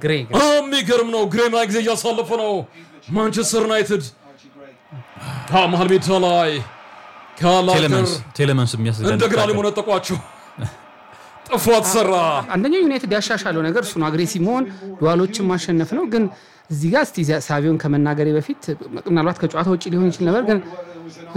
ግሬ ግሬ። የሚገርም ነው። ግሬና ጊዜ እያሳለፈ ነው። ማንቸስተር ዩናይትድ መሀል ሜዳ ላይ ካላገር ቴሌመንስ ቴሌመንስ የሚያስደንቅ እንደገና ታክል። ሊሞነጠቋቸው ጥፋት ሰራ። አንደኛው ዩናይትድ ያሻሻለው ነገር እሱ ነው፣ አግሬሲቭ መሆን ዱዋሎችን ማሸነፍ ነው። ግን እዚህ ጋር እስቲ ሳቪዮን ከመናገሬ በፊት ምናልባት ከጨዋታ ውጭ ሊሆን ይችል ነበር፣ ግን እ፣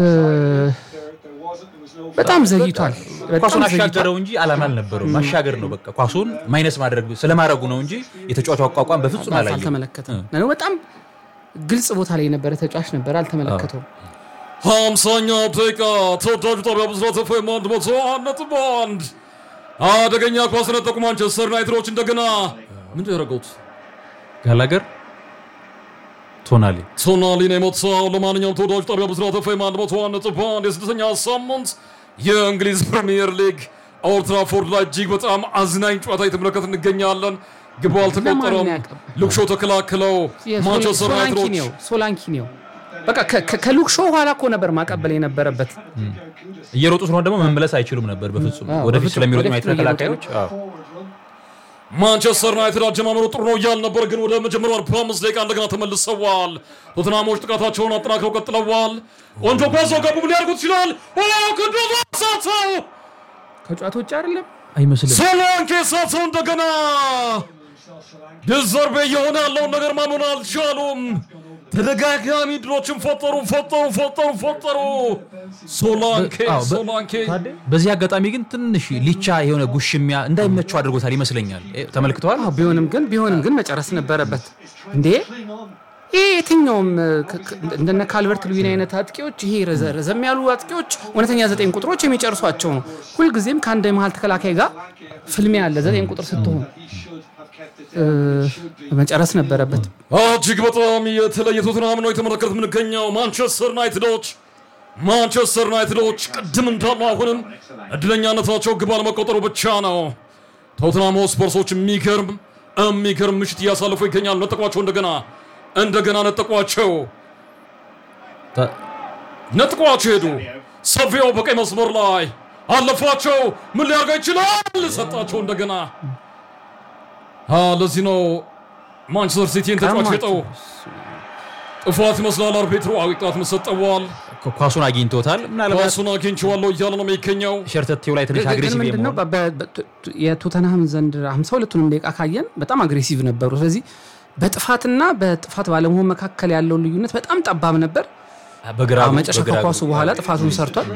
በጣም ዘግይቷል። በጣም ኳሱን ዘግይቷል። አሻገረው እንጂ አላማ አልነበረው። ማሻገር ነው በቃ ኳሱን ማይነስ ማድረግ ስለማድረጉ ነው እንጂ የተጫዋቹ አቋቋም በፍጹም ባስ አላየም። አልተመለከተም። ነው በጣም ግልጽ ቦታ ላይ የነበረ ተጫዋች ነበር፣ አልተመለከተውም። ሀምሳኛው ደቂቃ ተወዳጁ ጣቢያ ብስራት ኤፍኤም አንድ መቶ አንድ ነጥብ አንድ አደገኛ ኳስ ነጠቁ ማንቸስተር ዩናይትዶች እንደገና ምንድን ያደረገውት ጋላገር ቶናሊ ቶናሊን የመታው ለማንኛውም ተወዳጁ ጣቢያ ብስራት ኤፍኤም አንድ መቶ አንድ ነጥብ አንድ የስድስተኛ ሳምንት የእንግሊዝ ፕሪሚየር ሊግ ኦልድ ትራፎርድ ላይ እጅግ በጣም አዝናኝ ጨዋታ የተመለከት እንገኛለን። ግብ አልተቆጠረም። ለማን ያቀብ- ልክሾ ተከላክለው ማንቸስተር ዩናይትዶች ሶላንኪኒው ሶላንኪኒው በቃ ከ- ከ- ከሉክ ሾው ኋላ እኮ ነበር ማቀበል የነበረበት። እየሮጡ ስለሆነ ደግሞ መመለስ አይችሉም ነበር በፍጹም አዎ፣ ወደፊት በፍጹም ስለሚሮጡ ወደፊት ማየት ነው እየሮጡ ተከላካዮች አዎ። ማንቸስተር ዩናይትድ አጀማመሩ ጥሩ ነው እያል ነበር፣ ግን ወደ መጀመሪያው 45 ደቂቃ እንደገና ተመልሰዋል። ቶትናሞች ጥቃታቸውን አጠናክረው ቀጥለዋል። ቆንጆ ኳስ ገቡ። ምን ሊያደርጉት ይችላል? ቅዱስ ሳተው ከጨዋታ ውጭ አይደለም አይመስልም ሶላንኬ ሳተው እንደገና ዲዘርቤ እየሆነ ያለውን ነገር ማመን አልቻሉም። ተደጋጋሚ ድሎችን ፈጠሩ ፈጠሩ ፈጠሩ ፈጠሩ። ሶላንኬ አዎ፣ በ- ሶላንኬ በዚህ አጋጣሚ ግን ትንሽ ሊቻ የሆነ ጉሽሚያ እንዳይመቸው አድርጎታል ይመስለኛል እ፣ ተመልክተዋል አዎ፣ ቢሆንም ግን ቢሆንም ግን መጨረስ ነበረበት እንዴ ይሄ የትኛውም እ፣ ከ- ከ- እንደነ ካልቨርት ሉዊን አይነት አጥቂዎች ይሄ ረዘ- ረዘም ያሉ አጥቂዎች እውነተኛ ዘጠኝ ቁጥሮች የሚጨርሷቸው ነው። ሁልጊዜም ከአንድ የመሀል ተከላካይ ጋር ፍልሚያ አለ። ዘጠኝ ቁጥር ስትሆን እ፣ መጨረስ ነበረበት። እጅግ በጣም የተለየ ቶትንሃም ነው የተመለከት የምንገኘው። ማንቸስተር ዩናይትዶች ማንቸስተር ዩናይትዶች ቅድም እንዳለው አሁንም እድለኛነታቸው ግብ አለመቆጠሩ ብቻ ነው። ቶትንሃም ሆስፐርሶች የሚገርም የሚገርም ምሽት እያሳለፉ ይገኛሉ። ነጠቋቸው፣ እንደገና እንደገና ነጠቋቸው፣ ታ- ነጥቋቸው ሄዱ። ሰቪያው በቀይ መስመር ላይ አለፏቸው። ምን ሊያደርገው ይችላል? ሰጣቸው እንደገና። አ፣ ለዚህ ነው ማንቸስተር ሲቲን ተጫዋች ቀማቸው። ሸጠው ጥፋት ይመስላል። አርቢትሩ አዊ ቅጣት መሰጠዋል። ኳ- ኳሱን አግኝቶታል ምናልባት ኳሱን አግኝቼዋለሁ እያለ ነው የሚገኘው። ሸርተቴው ላይ ትንሽ ግን አግሬሲቭ ምንድን ነው የመሆን በ- በ- ቱ- የቶተንሃም ዘንድ 52ቱንም ደቂቃ ካየን በጣም አግሬሲቭ ነበሩ። ስለዚህ በጥፋትና በጥፋት ባለመሆን መካከል ያለውን ልዩነት በጣም ጠባብ ነበር። በግራ አዎ፣ መጨረሻ በግራ ከኳሱ እግሩ። በኋላ ጥፋቱን ሰርቷል።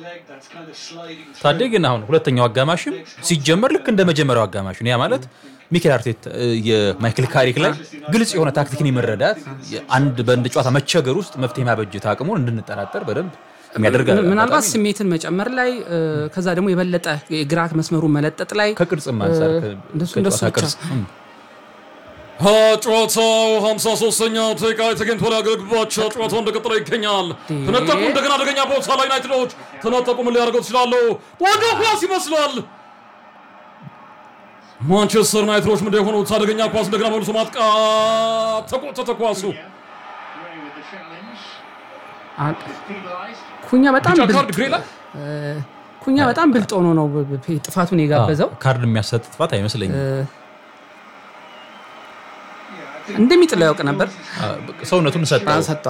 ታዴ ግን አሁን ሁለተኛው አጋማሽም ሲጀመር ልክ እንደ መጀመሪያው አጋማሽ ነው። ያ ማለት ሚኬል አርቴታ እ፣ የማይክል ካሪክ ላይ ግልጽ የሆነ ታክቲክን የመረዳት አንድ በአንድ ጨዋታ መቸገር ውስጥ መፍትሄ ማበጀት አቅሙን እንድንጠራጠር በደንብ የሚያደርግ ምናልባት አጋጣሚ ነው። ስሜትን መጨመር ላይ እ፣ ከዛ ደግሞ የበለጠ የግራ መስመሩን መለጠጥ ላይ ከቅርጽም አንጻር እ፣ ከ- እንደሱ- ከጨዋታ እንደሱ ብቻ። ቅርጽ እም። አ፣ ጨዋታው 53ኛው ደቂቃ ላይ ተገኝቶ ሊያገለግባቸው ጨዋታው እንደቀጠለ ይገኛል። ተነጠቁ። እንደገና አደገኛ ቦታ ላይ ዩናይትዶች ተነጠቁ። ምን ሊያደርገው ይችላሉ? ወደ ኳስ ይመስላል። ማንቸስተር ዩናይትዶች ምንድን የሆኑት አደገኛ ኳስ እንደገና መልሶ ማጥቃት ተቆጠተ ኳሱ አ- ኩኛ በጣም ቢጫ ብልጥ ካርድ ግሬ ላይ ኩኛ በጣም ብልጥ ሆኖ ነው ብ- ብ- ጥፋቱን የጋበዘው። ካርድ የሚያሰጥ ጥፋት አይመስለኝም። እንደሚጥለው ያውቅ ነበር። አ፣ ሰውነቱን ሰጠው። ሰጠ።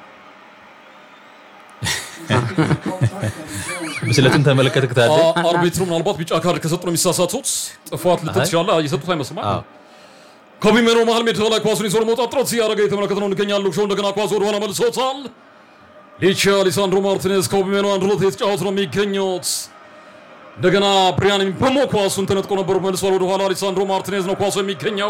ብስለትን ተመለከትክ ታዴ? አ- አርቢትሩ ምናልባት ቢጫ ካርድ ከሰጡ ነው የሚሳሳቱት። ጥፋት ልትት አይ። ይችላል። የሰጡት አይመስልም። አዎ። ኮቢ ሜኖ መሀል ሜዳ ላይ ኳሱን ይዞ ለመውጣት ጥረት እያደረገ የተመለከተ ነው እንገኛለን። ሾው እንደገና ኳሱ ወደኋላ መልሶታል። ሊቻ ሊሳንድሮ ማርቲኔዝ ኮቢ ሜኖ አንድ ሁለት የተጫወቱ ነው የሚገኙት። እንደገና ብሪያን በሞ ኳሱን ተነጥቆ ነበር፣ መልሷል ወደኋላ። ሊሳንድሮ ማርቲኔዝ ነው ኳሱ የሚገኘው።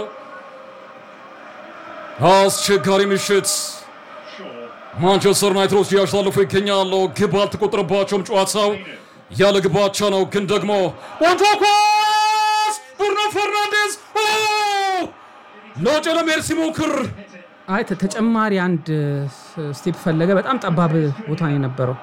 አስቸጋሪ ምሽት ማንቸስተር ዩናይትዶች እያሸላለፉ ይገኛሉ። ግብ አልተቆጠረባቸውም። ጨዋታው ያለ ግባቻ ነው። ግን ደግሞ ቆንጆ ኳስ ቡርኖ ፈርናንዴዝ ኦ! ሎጬ ለመሄድ ሲሞክር አይ ተ- ተጨማሪ አንድ ስ- ስቴፕ ፈለገ። በጣም ጠባብ ቦታ ነው የነበረው።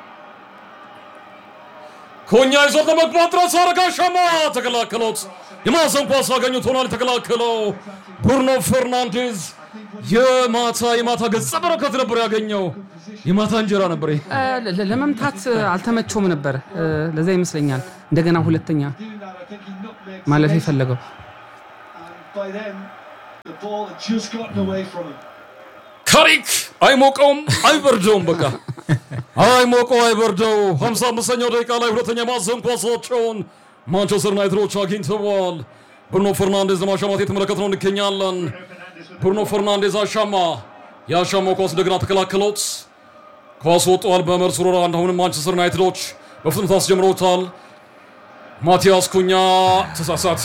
ኮኛ ይዞት ለመግባት ጥረት አረጋ ሻማ ተከላከሉት። የማዕዘን ኳስ አገኙት ሆኗል የተከላከለው ቡርኖ ፈርናንዴዝ የማታ የማታ ገጸ በረከት ነበር ያገኘው። የማታ እንጀራ ነበር ይሄ። እ፣ ለ- ለ- ለመምታት እ፣ አልተመቸውም ነበር። እ፣ ለዛ ይመስለኛል እንደገና ሁለተኛ ማለፍ የፈለገው። by them The ball had just gotten away from him. ካሪክ አይሞቀውም አይበርደውም። በቃ አይሞቀው አይበርደው። 55ኛው ደቂቃ ላይ ሁለተኛ ማዕዘን ኳሳቸውን ማንቸስተር ዩናይትዶች አግኝተዋል። ብሩኖ ፈርናንዴዝ ለማሻማት የተመለከትነው እንገኛለን። ብሩኖ ፈርናንዴዝ አሻማ። የአሻማው ኳስ እንደገና ተከላከሉት። ኳስ ወጥተዋል በመርስ ሮራ። አሁንም ማንቸስተር ዩናይትዶች በፍጥነት አስጀምረውታል። ማቲያስ ኩኛ ተሳሳት።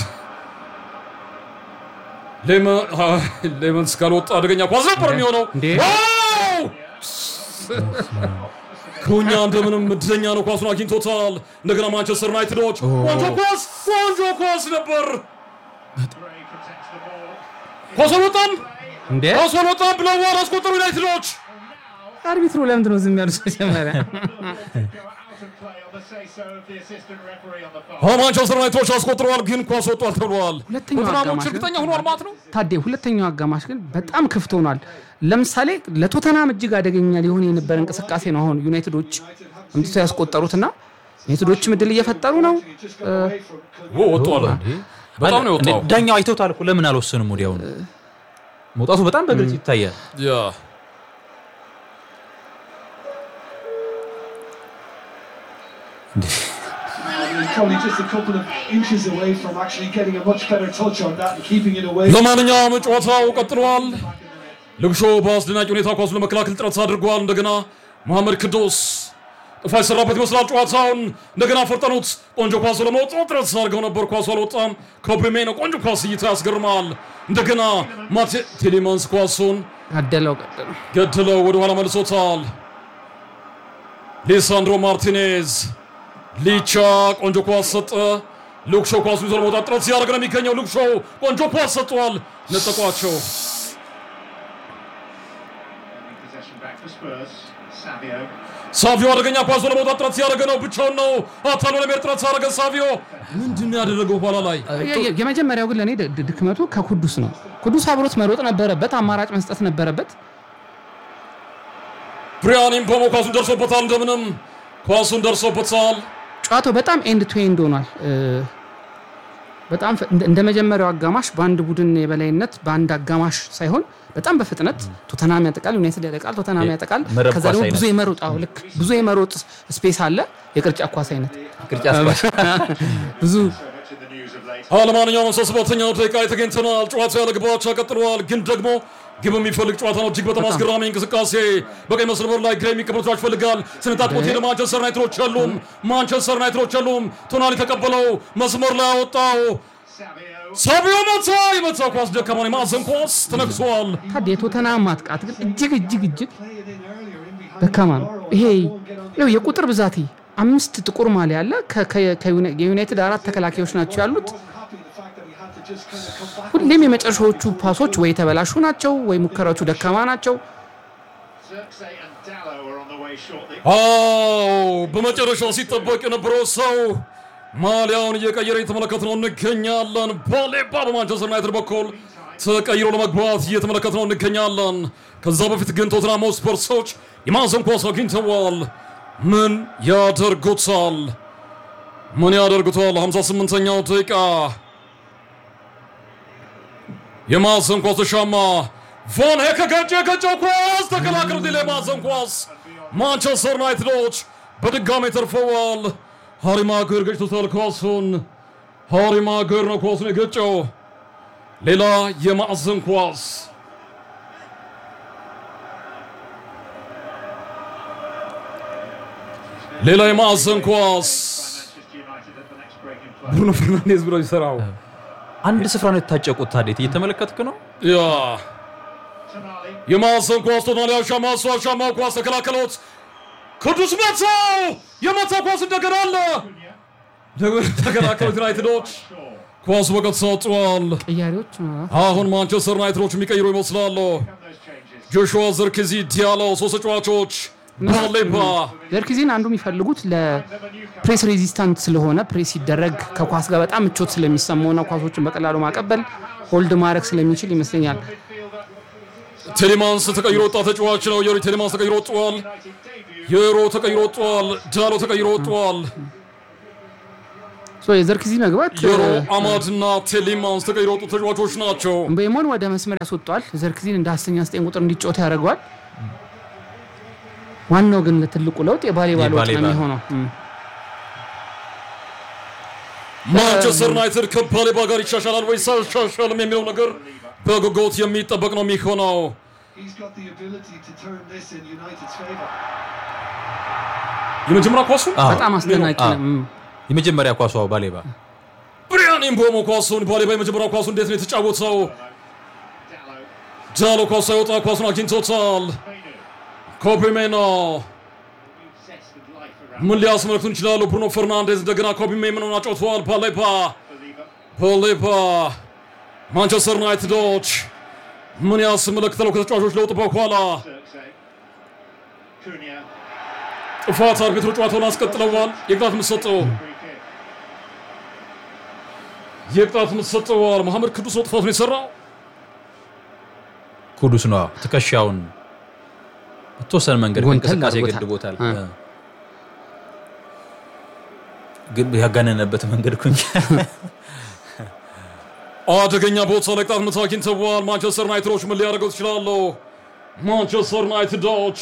ሌመንስ ካልወጣ አደገኛ ኳስ ነበር የሚሆነው። እንዴ! ዋው! ኩኛ እንደምንም እድለኛ ነው፣ ኳሱን አግኝቶታል። እንደገና ማንቸስተር ዩናይትዶች ቆንጆ ኳስ ቆንጆ ኳስ ነበር። ኳስ አልወጣም፣ እንዴ ኳስ አልወጣም ብለዋል አስቆጠሩ ዩናይትዶች። አርቢትሩ ለምንድን ነው ዝም ያሉት? መጀመሪያ አዎ ማንቸስተር ዩናይትዶች አስቆጥረዋል፣ ግን ኳስ ወጧል ተብለዋል። ሁለተኛው ቶተናሞች አጋማሽ ግን- እርግጠኛ ሆኗል ማለት ነው። ታዴ ሁለተኛው አጋማሽ ግን በጣም ክፍት ሆኗል። ለምሳሌ ለቶተናም እጅግ አደገኛ ሊሆን የነበረ እንቅስቃሴ ነው አሁን ዩናይትዶች አምጥቶ ያስቆጠሩትና ዩናይትዶችም እድል እየፈጠሩ ነው። ኦ ወጥቷል፣ በጣም ነው የወጣው። ዳኛው አይተውታል እኮ ለምን አልወሰንም? ወዲያውኑ መውጣቱ በጣም በግልጽ ይታያል። ያ He's probably just a couple of inches away from actually getting a much better touch on that and keeping it away. ለማንኛውም ጨዋታው ቀጥሏል። ልግሾ በአስደናቂ ሁኔታ ኳሱን ለመከላከል ጥረት አድርጓል። እንደገና መሐመድ ክዶስ ጥፋት የሰራበት ይመስላል። ጨዋታውን እንደገና ፈርጠኑት። ቆንጆ ኳሱ ለመውጣት ጥረት አድርገው ነበር። ኳሱ አልወጣም። ኮብሪሜ ነው ቆንጆ ኳስ እይታ ያስገርማል። እንደገና ማቴ ቴሌማንስ ኳሱን አደለው ቀጥሎ ገድለው ወደኋላ መልሶታል። ሊሳንድሮ ማርቲኔዝ ሊቻ ቆንጆ ኳስ ሰጠ። ሉክሾ ኳሱን ይዞ ለመውጣት ጥረት ሲያደርግ ነው የሚገኘው። ሉክሾ ቆንጆ ኳስ ሰጥቷል። ነጠቋቸው። Possession back for Spurs. Savio. ሳቪዮ አደገኛ ኳስ ለመውጣት ጥረት ሲያደርግ ነው። ብቻውን ነው አታሎ ለመሄድ ጥረት ሲያደርገ ሳቪዮ ምንድን ነው ያደረገው? ኋላ ላይ የ- የ- የመጀመሪያው ግን ለእኔ ድ- ድክመቱ ከኩዱስ ነው። ኩዱስ አብሮት መሮጥ ነበረበት፣ አማራጭ መስጠት ነበረበት። ብሪያን ኢምፖሞ ኳሱን ደርሶበታል። እንደምንም ኳሱን ደርሶበታል። ጨዋታው በጣም ኤንድ ቱ ኤንድ ሆኗል። እ፣ በጣም ፈ- እንደ- እንደ መጀመሪያው አጋማሽ በአንድ ቡድን የበላይነት በአንድ አጋማሽ ሳይሆን በጣም በፍጥነት ቶተናም ያጠቃል፣ ዩናይትድ ያጠቃል፣ ቶተናም ያጠቃል። መረብ ከዛ ኳስ ደግሞ አይነት። ብዙ የመሮጥ አዎ፣ ልክ ብዙ የመሮጥ ስፔስ አለ። የቅርጫ ኳስ አይነት ቅርጫት ኳስ ብዙ Much in the news of late. አዎ ለማንኛውም ሶስት ሰባተኛው ደቂቃ ላይ ተገኝተናል። ጨዋታው ያለ ግባቻ ቀጥሏል። ግን ደግሞ ግብ የሚፈልግ ጨዋታ ነው። እጅግ በጣም አስገራሚ እንቅስቃሴ በቀኝ መስመር ላይ ግራ የሚቀበሉ ተጫዋች ይፈልጋል። ስንጣጥቆት ሄደ። ማንቸስተር ዩናይትዶች የሉም። ማንቸስተር ዩናይትዶች የሉም። ቶናሊ ተቀበለው መስመር ላይ አወጣው። Savio. ሳቢዮ መታ። የመታው ኳስ ደካማ ነው። የማዕዘን ኳስ ተነክሷል። ታዲያ የቶተናም ማጥቃት ግን እጅግ እጅግ እጅግ ደካማ ነው። ይሄ ይኸው የቁጥር ብዛት አምስት ጥቁር ማሊያ አለ። ከ- ከ- ከዩናይ- የዩናይትድ አራት ተከላካዮች ናቸው ያሉት። ሁሌም የመጨረሻዎቹ ፓሶች ወይ የተበላሹ ናቸው ወይ ሙከራዎቹ ደካማ ናቸው። Xerxes and Dallo are on the way shortly. አዎ በመጨረሻው ሲጠበቅ የነበረው ሰው ማሊያውን እየቀየረ የተመለከትነው እንገኛለን። ባሌባ በማንቸስተር ዩናይትድ በኩል ተቀይሮ ለመግባት እየተመለከትነው እንገኛለን። ከዛ በፊት ግን ቶትናም ስፐርሶች የማዕዘን ኳስ አግኝተዋል። ምን ያደርጉታል? ምን ያደርጉታል? 58ኛው ደቂቃ የማዕዘን ኳስ ተሻማ። ቫን ሄክ ገጨ የገጨው ኳስ ተከላከሉት። ሌላ የማዕዘን ኳስ ማንቸስተር ዩናይትዶች በድጋሚ ተርፈዋል። ሃሪ ማጉዌር ገጭቶታል ኳሱን። ሃሪ ማጉዌር ነው ኳሱን የገጨው። ሌላ የማዕዘን ኳስ ሌላ የማዕዘን ኳስ Manchester United at the next break in play. ብሩኖ ፈርናንዴዝ ብሎ ይሰራው አንድ ስፍራ ነው የታጨቁት። ታዴት እየተመለከትክ ነው። ያ Tonali. የማዕዘን ኳስ ቶናሊ አሻማ እሱ አሻማ ኳስ ተከላከሉት። ቅዱስ መታው። የመታው ኳስ እንደገና አለ እንደገና ተከላከሉት ዩናይትዶች ኳሱ በቀጥታ ወጥቷል። ቅያሬዎች አሁን ማንቸስተር ዩናይትዶች የሚቀይሩ ይመስላሉ። Those changes. ጆሹዋ ዘርክዚ፣ ዲያሎ ሶስት ተጫዋቾች ባሌባ ዘርክዚን አንዱ የሚፈልጉት ለፕሬስ ሬዚስታንት ስለሆነ ፕሬስ ሲደረግ ከኳስ ጋር በጣም ምቾት ስለሚሰማውና ኳሶችን በቀላሉ ማቀበል ሆልድ ማድረግ ስለሚችል ይመስለኛል። ቴሌማንስ ተቀይሮ ወጣ ተጫዋች ነው። የሪ ቴሌማንስ ተቀይሮ ወጥቷል። የሮ ተቀይሮ ወጥቷል። ዳሎ ተቀይሮ ወጥቷል። ሶ የዘርክዚ መግባት ዮሮ እ፣ አማድ እና ቴሌማንስ ተቀይሮ የወጡ ተጫዋቾች ናቸው። ቤሞን ወደ መስመር ያስወጧል። ዘርክዚን እንደ አስተኛ ዘጠኝ ቁጥር እንዲጫወት ያደርገዋል። ዋናው ግን ትልቁ ለውጥ የባሌባ ለውጥ ነው የባሌባ ነው። የሚሆነው። እም። ማንቸስተር ዩናይትድ ከባሌባ ጋር ይሻሻላል ወይስ አይሻሻልም የሚለው ነገር በጉጉት የሚጠበቅ ነው የሚሆነው። He's got the ability to turn this in United's favour. የመጀመሪያ ኳሱ አዎ። በጣም አስደናቂ አዎ። ነው። እም። የመጀመሪያ ኳሷ ባሌባ ብሪያን ኢምቦሞ ኳሱን ባሌባ የመጀመሪያ ኳሱ እንዴት ነው የተጫወተው? ጃሎ ኳሱ ሳይወጣ ኳሱን አግኝቶታል። ኮቢ ሜኖ Zest of life around ምን ሊያስመለክቱን ይችላሉ? ብሩኖ ፈርናንዴዝ እንደገና ኮቢ ሜኖን አጫውተዋል። ባሌባ ባሌባ ማንቸስተር ዩናይትዶች ምን ያስመለክታሉ? ከተጫዋቾች ለውጥ በኋላ Xerxes. Cunha. ጥፋት አርቢትሩ ጨዋታውን አስቀጥለዋል። የቅጣት ምት ሰጠው። Free kick. የቅጣት ምት ሰጠዋል። መሐመድ ቅዱስ ነው ጥፋቱን የሰራው። ኩዱስ ነው ትከሻውን በተወሰነ መንገድ ጎንተል ከእንቅስቃሴ አድርጎታል። ገድቦታል። እ። እ። ግን ያጋነነበት መንገድ ኩኝ አደገኛ ቦታ ላይ ቅጣት ምት አግኝተዋል። ማንቸስተር ዩናይትዶች ምን ሊያደርገው ይችላሉ? ማንቸስተር ዩናይትዶች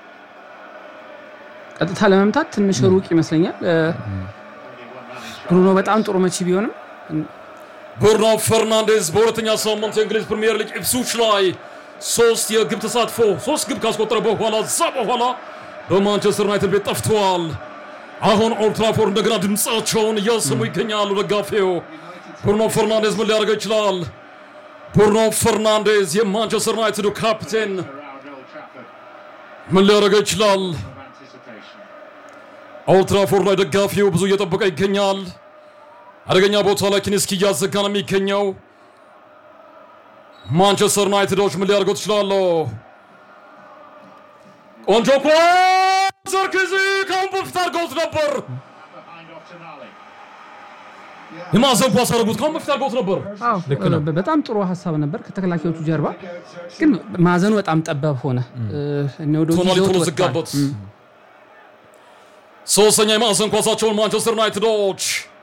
ቀጥታ ለመምታት ትንሽ ሩቅ ይመስለኛል። እ፣ ብሩኖ በጣም ጥሩ መቺ ቢሆንም ብሩኖ ፈርናንዴዝ በሁለተኛ ሳምንት የእንግሊዝ ፕሪምየር ሊግ ኢፕስዊች ላይ ሶስት የግብ ተሳትፎ ሶስት ግብ ካስቆጠረ በኋላ እዛ በኋላ በማንቸስተር ዩናይትድ ቤት ጠፍተዋል። አሁን ኦልድ ትራፎርድ እንደገና ድምፃቸውን እያሰሙ ይገኛሉ ደጋፊው። ብሩኖ ፈርናንዴዝ ምን ሊያደርገው ይችላል? ብሩኖ ፈርናንዴዝ የማንቸስተር ዩናይትዱ ካፕቴን Around Old Trafford ምን ሊያደርገው ይችላል? of anticipation. ኦልድ ትራፎርድ ላይ ደጋፊው ብዙ እየጠበቀ ይገኛል። አደገኛ ቦታ ላይ ኪኒስኪ እያዘጋ ነው የሚገኘው። ማንቸስተር ዩናይትዶች ምን ሊያደርገው ትችላሉ? ቆንጆ ኳስ ዘርክዚ ከአሁን በፊት አድርገውት ነበር። Behind off Tonali. የማዕዘን ኳስ አድርጉት ከአሁን በፊት አድርገውት ነበር። አዎ፣ እ፣ በጣም ጥሩ ሀሳብ ነበር ከተከላካዮቹ ጀርባ፣ ግን ማዕዘኑ በጣም ጠባብ ሆነ። እ፣ እነ ወደ ውጭ ቶናሊ ይዘውት ቶሎ ወጥተዋል። ዘጋበት። ሶስተኛ የማዕዘን ኳሳቸውን ማንቸስተር ዩናይትዶች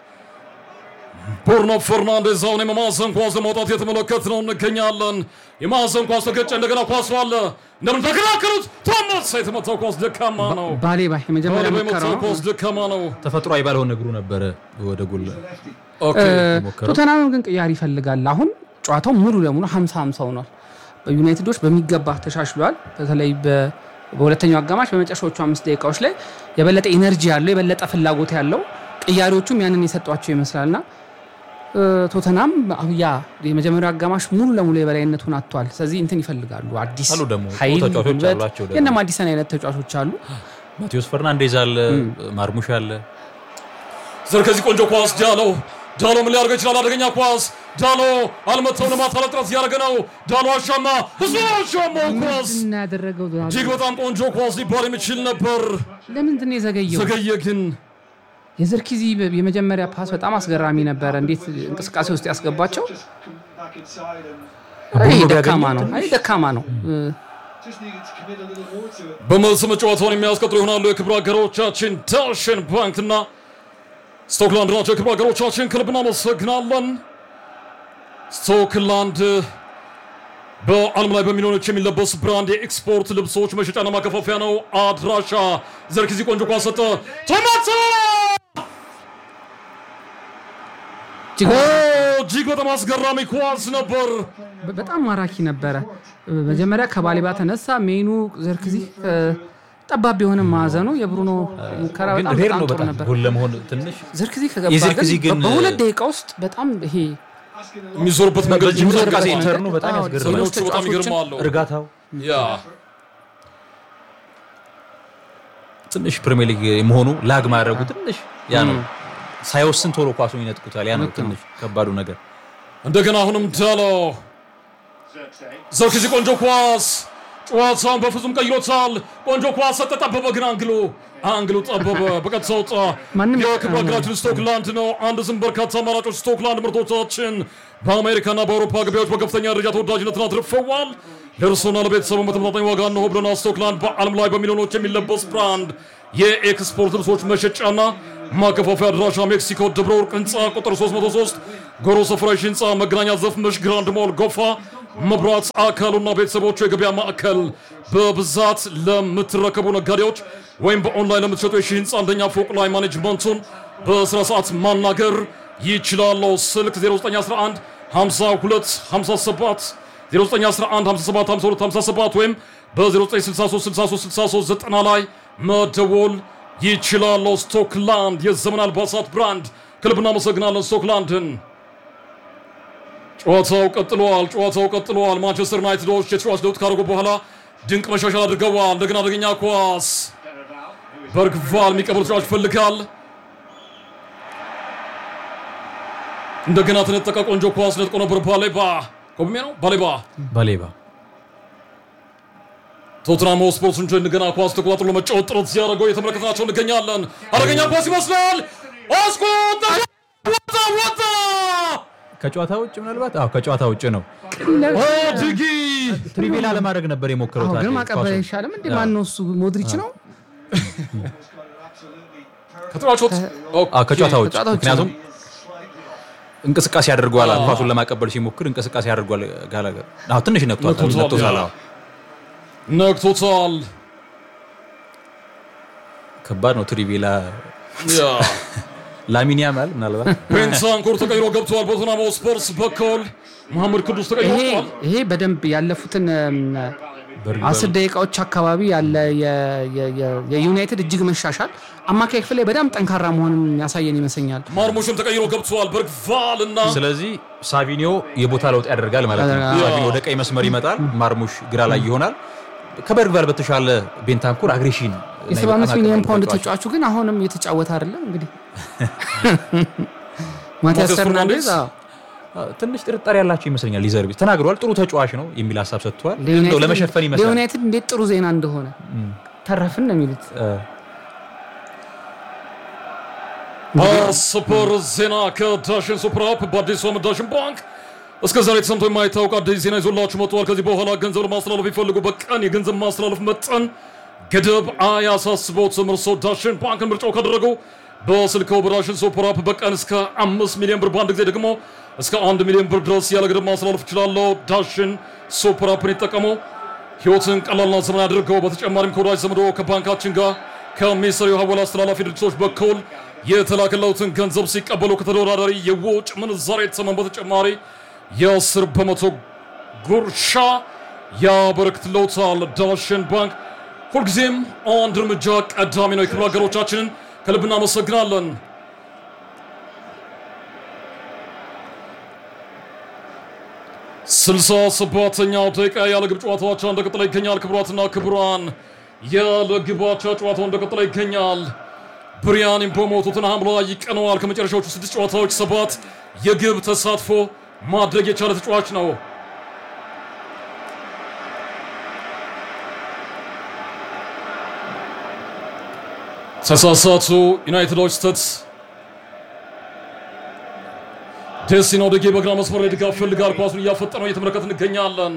ብሩኖ ፈርናንዴዝ አሁን የማዕዘን ኳስ ለማውጣት የተመለከት ነው እንገኛለን። የማዕዘን ኳስ ተገጨ። እንደገና ኳሱ አለ። እንደምን ተከላከሉት። ቶማስ የተመታው ኳስ ደካማ ነው። ባሌባ የመጀመሪያ ባሌባ ሙከራ የመታው ነው። ኳስ ደካማ ነው። ተፈጥሯዊ ባልሆነ እግሩ ነበረ ወደ ጎል ኦኬ ሞከረው። ቶተናም ግን ቅያሪ ይፈልጋል። አሁን ጨዋታው ሙሉ ለሙሉ 50 50 ሆኗል። በዩናይትዶች በሚገባ ተሻሽሏል። በተለይ በ- በሁለተኛው አጋማሽ በመጨረሻዎቹ አምስት ደቂቃዎች ላይ የበለጠ ኢነርጂ ያለው የበለጠ ፍላጎት ያለው ቅያሪዎቹም ያንን የሰጧቸው ይመስላልና እ፣ ቶተናም ያ የመጀመሪያው አጋማሽ ሙሉ ለሙሉ የበላይነቱን አጥቷል። ስለዚህ እንትን ይፈልጋሉ አዲስ አሉ ደግሞ ኃይል ጥሩ ተጫዋቾች ጉልበት አሏቸው ደግሞ። የእነ ማዲሰን አይነት ተጫዋቾች አሉ። ማቴዎስ ፈርናንዴዝ አለ፣ ማርሙሽ አለ። ዘርከዚ ቆንጆ ኳስ ዳሎ ዳሎ ምን ሊያደርገው ይችላል? አደገኛ ኳስ ዳሎ አልመታው ለማታለል ጥረት እያደረገ ነው። ዳሎ አሻማ ብዙ አሻማው ኳስ ምንድን ነው ያደረገው? እጅግ በጣም ቆንጆ ኳስ ሊባል የሚችል ነበር። ለምንድን ነው የዘገየው? ዘገየ ግን የዘርኪዚ የመጀመሪያ ፓስ በጣም አስገራሚ ነበረ። እንዴት እንቅስቃሴ ውስጥ ያስገባቸው። Just come back inside and አይ ቡድኑ ደካማ ቢያገኘው ነው፣ አይ ደካማ ነው። እ፣ just needed to commit a little more to it. በመልስ ጨዋታውን የሚያስቀጥሉ ይሆናሉ የክብር ሀገሮቻችን ዳሽን ባንክና ስቶክላንድ ናቸው። የክብር ሀገሮቻችን ከልብ እናመሰግናለን። ስቶክላንድ በዓለም ላይ በሚሊዮኖች የሚለበስ ብራንድ የኤክስፖርት ልብሶች መሸጫና ማከፋፈያ ነው። አድራሻ ዘርክዚ ቆንጆ ኳስ ሰጠ። ቶማቶ እጅግ ኦ፣ እጅግ በጣም አስገራሚ ኳስ ነበር። በ- በጣም ማራኪ ነበረ። መጀመሪያ ከባሌባ ተነሳ። ሜኑ ዘርክዚ እ፣ ጠባብ የሆነ ማዕዘኑ የብሩኖ ሙከራ ግን በጣም ሬር በጣም ነው ጥሩ በጣም ነበር። ጎል ለመሆን ትንሽ ዘርክዚ ከገባ የዘርክዚ ግን ግን- በሁለት ደቂቃ ውስጥ በጣም ይሄ የሚዞርበት መንገድ እጅግ በጣም እንቅስቃሴ ይገርማል። ተርኑ በጣም አዎ፣ ያስገርማል። ሌሎች ሰዎቹ በጣም ተጫዋቾችን ይገርማሉ። እርጋታው ያ ትንሽ ፕሪሚየር ሊግ መሆኑ ላግ ማድረጉ ትንሽ ያ ነው። ሳይወስን ቶሎ ኳሱን ይነጥቁታል። ያ ነው ልክ ነው። ትንሽ ከባዱ ነገር። እንደገና አሁንም ዳሎ Xerxes. ዘርክዚ ቆንጆ ኳስ ጨዋታውን በፍጹም ቀይሮታል። ቆንጆ ኳስ ሰጠ፣ ጠበበ፣ ግን አንግሉ አንግሉ ጠበበ፣ በቀጥታ ወጣ። ማንም የክብር ሀገራችን ስቶክላንድ ነው። አንድ ስም በርካታ አማራጮች ስቶክላንድ ምርቶቻችን በአሜሪካና በአውሮፓ ገበያዎች በከፍተኛ ደረጃ ተወዳጅነትን አትርፈዋል። ለእርሶና ለቤተሰቡ በተመጣጣኝ ዋጋ ነው ብለና ስቶክላንድ በዓለም ላይ በሚሊዮኖች የሚለበስ ብራንድ የኤክስፖርት ልብሶች መሸጫና ማከፋፈያ አድራሻ ሜክሲኮ ደብረ ወርቅ ህንፃ ቁጥር 303 ጎሮ ሰፍራሽ ህንፃ መገናኛ ዘፍመሽ ግራንድ ሞል ጎፋ መብራት አካሉና ቤተሰቦቹ የገበያ ማዕከል በብዛት ለምትረከቡ ነጋዴዎች ወይም በኦንላይን ለምትሸጡ የሺ ህንፃ አንደኛ ፎቅ ላይ ማኔጅመንቱን በስራ ሰዓት ማናገር ይችላሉ። ስልክ 0911 52 57 0911 57 52 57 ወይም በ0963 63 63 90 ላይ መደወል ይችላሉ። ስቶክላንድ የዘመን አልባሳት ብራንድ ከልብ እናመሰግናለን ስቶክላንድን። ጨዋታው ቀጥሏል። ጨዋታው ቀጥሏል። ማንቸስተር ዩናይትዶች የተጫዋች ለውጥ ካደረጉ በኋላ ድንቅ መሻሻል አድርገዋል። እንደገና አደገኛ ኳስ በርግቫል የሚቀበል ተጫዋች ይፈልጋል። እንደገና ተነጠቀ። ቆንጆ ኳስ ነጥቆ ነበር። ባሌባ ኮብሜ ነው ባሌባ ባሌባ ቶትናም ስፖርት እንጂ እንደገና ኳስ ተቆጣጥሮ ለመጫወት ጥረት ሲያደርገው የተመለከትናቸው እንገኛለን። አደገኛ ኳስ ይመስላል። አስቆጣ ወጣ ወጣ ከጨዋታ ውጭ ምናልባት አዎ ከጨዋታ ውጭ ነው። ድጊ ትሪቪላ ለማድረግ ነበር የሞከረው። አዎ፣ ግን ታዲያ ማቀበል ኳሱን። አይሻልም እንዴ? ማን ነው እሱ? ሞድሪች ነው። ከተጫዋቾት አዎ ከጨዋታ ውጭ ከጨዋታ ውጭ ምክንያቱም እንቅስቃሴ አድርጓል። ኳሱን ለማቀበል ሲሞክር እንቅስቃሴ አድርጓል። ጋላገር አዎ ትንሽ ነክቷል። ነክቶታል፣ ነክቶታል። ያ። አዎ ነክቶታል። ከባድ ነው። ትሪቪላ ያ ላሚን ያማል ምናልባት ቤንታንኩር ተቀይሮ ገብተዋል። በቶትናም ስፖርትስ በኩል መሐመድ ቅዱስ ተቀይሮ ይሄ ወጥቷል። ይሄ በደንብ ያለፉትን እም፣ አስር ደቂቃዎች አካባቢ ያለ የ- የ- የ- የዩናይትድ እጅግ መሻሻል አማካይ ክፍል ላይ በጣም ጠንካራ መሆኑን ያሳየን ይመስለኛል። ማርሙሽም ተቀይሮ ገብተዋል። በርግቫል እና ስለዚህ ሳቪኒዮ የቦታ ለውጥ ያደርጋል ማለት ነው። ያደርጋል። ሳቪኒዮ ወደ ቀይ መስመር ይመጣል፣ ማርሙሽ ግራ ላይ ይሆናል። ከበርግቫል በተሻለ ቤንታንኩር አግሬሽን የሰባ አምስት ሚሊዮን ፓውንድ ተጫዋቹ ግን አሁንም እየተጫወተ አይደለም። እንግዲህ ማቲያስ ማቲያስ ፈርናንዴዝ ፈርናንዴዝ አዎ፣ ትንሽ ጥርጣሬ ያላቸው ይመስለኛል። ሊዘርቢ ተናግሯል። ጥሩ ተጫዋች ነው የሚል ሀሳብ ሰጥቷል። እንደው ለዩናይትድ- ለመሸፈን ይመስላል። ለዩናይትድ እንዴት ጥሩ ዜና እንደሆነ ተረፍን ነው የሚሉት። ሱፐር ዜና ከዳሽን ሱፐር አፕ በአዲሱ ዓመት ዳሽን ባንክ እስከ ዛሬ ተሰምቶ የማይታወቅ አዲስ ዜና ይዞላችሁ መጥተዋል። ከዚህ በኋላ ገንዘብ ለማስተላለፍ ይፈልጉ በቀን የገንዘብ ማስተላለፍ መጠን ገደብ አያሳስቦትም። እርስዎ ዳሽን ባንክን ምርጫው ካደረጉ በስልክዎ በዳሽን ሱፐር አፕ በቀን እስከ አምስት ሚሊዮን ብር በአንድ ጊዜ ደግሞ እስከ አንድ ሚሊዮን ብር ድረስ ያለ ገደብ ማስተላለፍ ይችላለሁ። ዳሽን ሱፐር አፕን ይጠቀሙ። ህይወትን ቀላልና ዘመን አድርገው። በተጨማሪም ከወዳጅ ዘመዶ ከባንካችን ጋር ከሚሰሩ የሀወላ አስተላላፊ ድርጅቶች በኩል የተላከለውትን ገንዘብ ሲቀበሉ ከተወዳዳሪ የውጭ ምንዛሬ ተመን በተጨማሪ የአስር በመቶ ጉርሻ ያበረክትለውታል። ዳሽን ባንክ ሁልጊዜም አንድ እርምጃ ቀዳሚ ነው። የክብር ሀገሮቻችንን ከልብ እናመሰግናለን። ስልሳ ሰባተኛው ደቂቃ ያለ ግብ ጨዋታዎች እንደቀጠለ ይገኛል። ክቡራትና ክቡራን ያለ ግባቻ ጨዋታው እንደቀጠለ ይገኛል። ብሪያን ኢምቦሞ ቶተንሃም ላይ ይቀነዋል። ከመጨረሻዎቹ ስድስት ጨዋታዎች ሰባት የግብ ተሳትፎ ማድረግ የቻለ ተጫዋች ነው። ተሳሳቱ ዩናይትዶች ስተት ደሲኖ ደጌ በግራ መስመር ላይ ድጋፍ ፈልጋል። ኳሱን እያፈጠነው እየተመለከት እንገኛለን።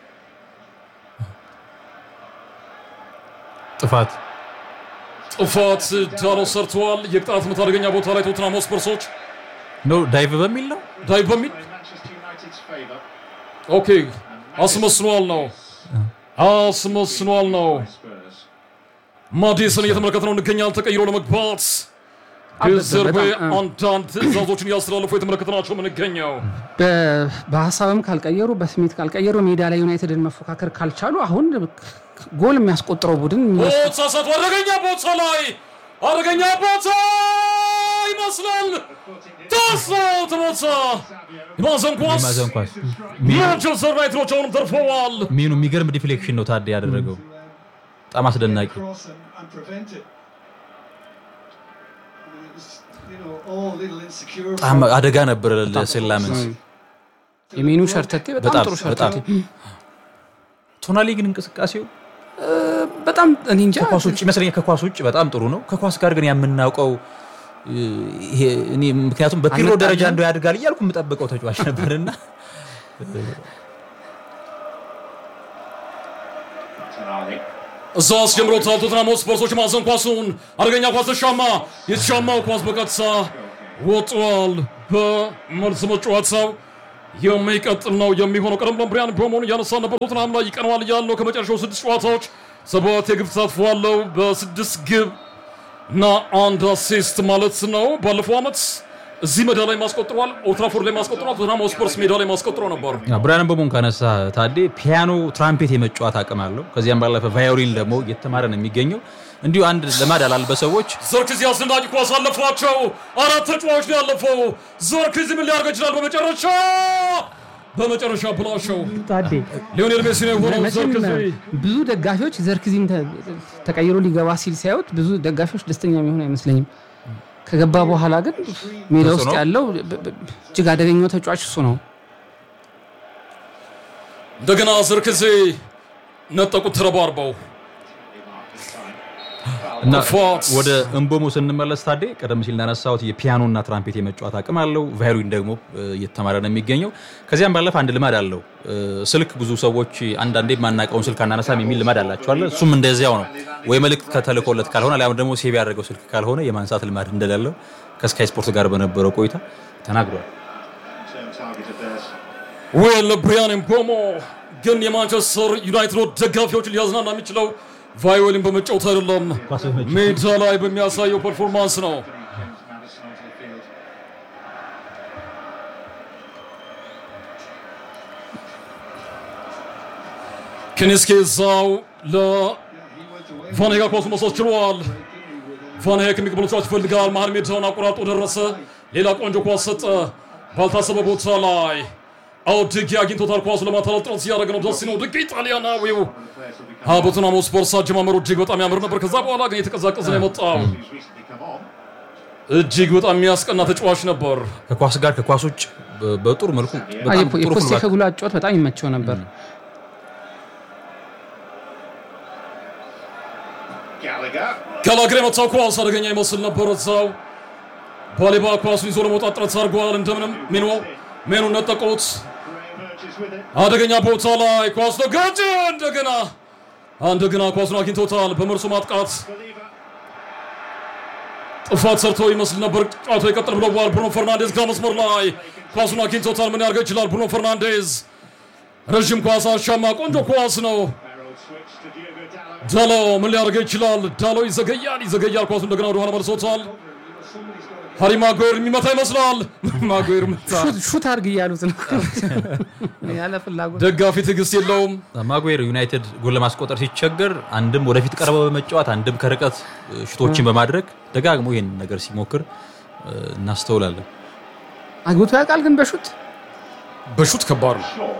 ጥፋት ጥፋት ዳሎ ሰርተዋል። የቅጣት ምት አደገኛ ቦታ ላይ ቶትናም ስፐርሶች ነው ዳይቭ በሚል ነው ዳይ በሚል Manchester United's favour. ኦኬ አስመስኗል ነው አስመስኗል ነው። Spurs. ማዲሰን እየተመለከት ነው እንገኛል። ተቀይሮ ለመግባት ዴዘርቤ በጣም፣ አንዳንድ ትዕዛዞችን እያስተላለፉ የተመለከትናቸው የምንገኘው በ- በሀሳብም ካልቀየሩ በስሜት ካልቀየሩ ሜዳ ላይ ዩናይትድን መፎካከር ካልቻሉ አሁን ጎል የሚያስቆጥረው ቡድን ቦታ ሳቱ አደገኛ ቦታ ላይ አደገኛ ቦታ ይመስላል። ታሶ ተመታ የማዕዘን ኳስ ማዘን ኳስ ማንቸስተር ዩናይትዶች አሁንም ተርፈዋል። ሚኑ የሚገርም ዲፍሌክሽን ነው ታዲያ ያደረገው። በጣም አስደናቂ cross and, and prevent it. I mean, it was, you know, all a little insecure. በጣም አደጋ ነበር ለሴላመንስ። የሚኑ ሸርተቴ በጣም በጣም ጥሩ በጣም ሸርተቴ ቶናሊ ግን እንቅስቃሴው በጣም እኔ እንጃ ከኳስ ውጭ ይመስለኛል። ከኳስ ውጭ በጣም ጥሩ ነው። ከኳስ ጋር ግን የምናውቀው እ, ይሄ እኔ ምክንያቱም በፒሮ አልመጣልንም። ደረጃ እንደው ያድጋል እያልኩ የምጠብቀው ተጫዋች ነበርና Tonali. እዛ አስጀምሮታል። ቶትናም ስፐርሶች ማዕዘን ኳሱን አደገኛ ኳስ ተሻማ። የተሻማው ኳስ በቀጥታ ወጥቷል። በመልስ መጫወታው የሚቀጥል ነው የሚሆነው። ቀደም ብለን ብሪያን ቦሞን እያነሳ ነበር። ቶትናም ላይ ይቀነዋል እያለ ነው። ከመጨረሻው ስድስት ጨዋታዎች ሰባት የግብ ተሳትፎ አለው በስድስት ግብ እና አንድ አሲስት ማለት ነው። ባለፈው ዓመት እዚህ ሜዳ ላይ ማስቆጥሯል፣ ኦልትራፎርድ ላይ ማስቆጥሯል። ቶትናም ስፐርስ ሜዳ ላይ ማስቆጥሮ ነበር። ብራያን ቦሞን ካነሳ ታዴ ፒያኖ፣ ትራምፔት የመጫወት አቅም አለው። ከዚያም ባለፈ ቫዮሊን ደግሞ እየተማረ ነው የሚገኘው። እንዲሁ አንድ ልማድ ላልበ ሰዎች ዘርክዚ አስደናቂ ኳስ አለፋቸው። አራት ተጫዋች ነው ያለፈው። ዘርክዚ ምን ሊያደርግ ይችላል? በመጨረሻ በመጨረሻ ብላሸው ታዴ ሊዮኔል ሜሲ ነው የሆነው። መቼም ዘርክዚ ብዙ ደጋፊዎች ዘርክዚን ተ- ተቀይሮ ሊገባ ሲል ሲያዩት ብዙ ደጋፊዎች ደስተኛ የሚሆኑ አይመስለኝም። ከገባ በኋላ ግን ሜዳ ውስጥ ተጽዕኖ? ያለው ብ- ብ- እጅግ አደገኛው ተጫዋች እሱ ነው። እንደገና ዘርክዚ ነጠቁት ተረባርበው እና ፎክስ። ወደ እንቦሞ ስንመለስ ታዴ ቀደም ሲል እንዳነሳሁት የፒያኖና ትራምፔት የመጫወት አቅም አለው። ቫዮሊን ደግሞ እ, እየተማረ ነው የሚገኘው። ከዚያም ባለፈ አንድ ልማድ አለው። እ, ስልክ ብዙ ሰዎች አንዳንዴ የማናውቀውን ስልክ አናነሳም የሚል ልማድ አላቸዋለ። እሱም እንደዚያው ነው። ወይ መልእክት ከተልኮለት ካልሆነ አሊያም ደግሞ ሴቭ ያደረገው ስልክ ካልሆነ የማንሳት ልማድ እንደሌለው ከስካይ ስፖርት ጋር በነበረው ቆይታ ተናግሯል። Term target of theirs. ዌል ብሪያን ምቦሞ ግን የማንቸስተር ዩናይትድ ደጋፊዎች ሊያዝናና የሚችለው ቫዮሊን በመጫወት አይደለም፣ ሜዳ ላይ በሚያሳየው ፐርፎርማንስ ነው። Brings Madison onto the field. ኬኔስኬ እዛው ለቫንሄጋ ኳሱ መውሰድ ችሏል። ቫንሄክ የሚቀበሉ ተጫዋች ይፈልጋል። መሀል ሜዳውን አቆራርጦ ደረሰ። ሌላ ቆንጆ ኳስ ሰጠ ባልታሰበ ቦታ ላይ አዎ ድጊ አግኝቶታል። ኳሱ ለማታለል ጥረት እያደረገ ነው። ደስ ነው ድጊ ጣሊያናዊው በቶተንሃም ስፐርስ አጀማመሩ እጅግ በጣም ያምር ነበር። ከዛ በኋላ ግን የተቀዛቀዘ ነው የመጣው። Who's recently come on. እጅግ በጣም የሚያስቀና ተጫዋች ነበር። ከኳስ ጋር ከኳስ ውጭ በ- በጥሩ መልኩ አይ፣ በጣም የፖ- ጥሩ የፖስቴ ፉልባክ ከጉሎ አጫወት በጣም ይመቸው ነበር። Gallagher. ጋላግር የመታው ኳስ አደገኛ ይመስል ነበር። እዛው ባሌባ ኳሱን ይዞ ለመውጣት ጥረት አድርገዋል። እንደምንም ሜኖ ሜኑ ነጠቁት። Graham Urch is with it. አደገኛ ቦታ ላይ ኳስ ተጋጨ። እንደገና እንደገና ኳሱን አግኝቶታል። በመርሶ ማጥቃት Believer. ጥፋት ሰርቶ ይመስል ነበር። ጨዋታው ይቀጥል ብለዋል። ብሩኖ ፈርናንዴዝ ግራ መስመር ላይ ኳሱን አግኝቶታል። ምን ያደርገው ይችላል? ብሩኖ ፈርናንዴዝ ረዥም ኳስ አሻማ፣ ቆንጆ ኳስ ነው። Barrow switch to Diogo Dalot. ዳሎ ምን ሊያደርገው ይችላል? ዳሎ ይዘገያል፣ ይዘገያል። ኳሱ እንደገና ወደኋላ መልሶታል። ሃሪ ማጓየር የሚመታ ይመስላል። ማጓየር መታ። ሹት- ሹት አድርግ እያሉት ነው ያለ ፍላጎት ደጋፊ ትዕግስት የለውም። ማጉዌር ዩናይትድ ጎል ለማስቆጠር ሲቸገር አንድም ወደፊት ቀርበው በመጫወት አንድም ከርቀት እ, ሽቶችን በማድረግ ደጋግሞ ይህን ነገር ሲሞክር እ, እናስተውላለን። አግብቶ ያውቃል ግን በሹት በሹት ከባድ ነው። Shaw.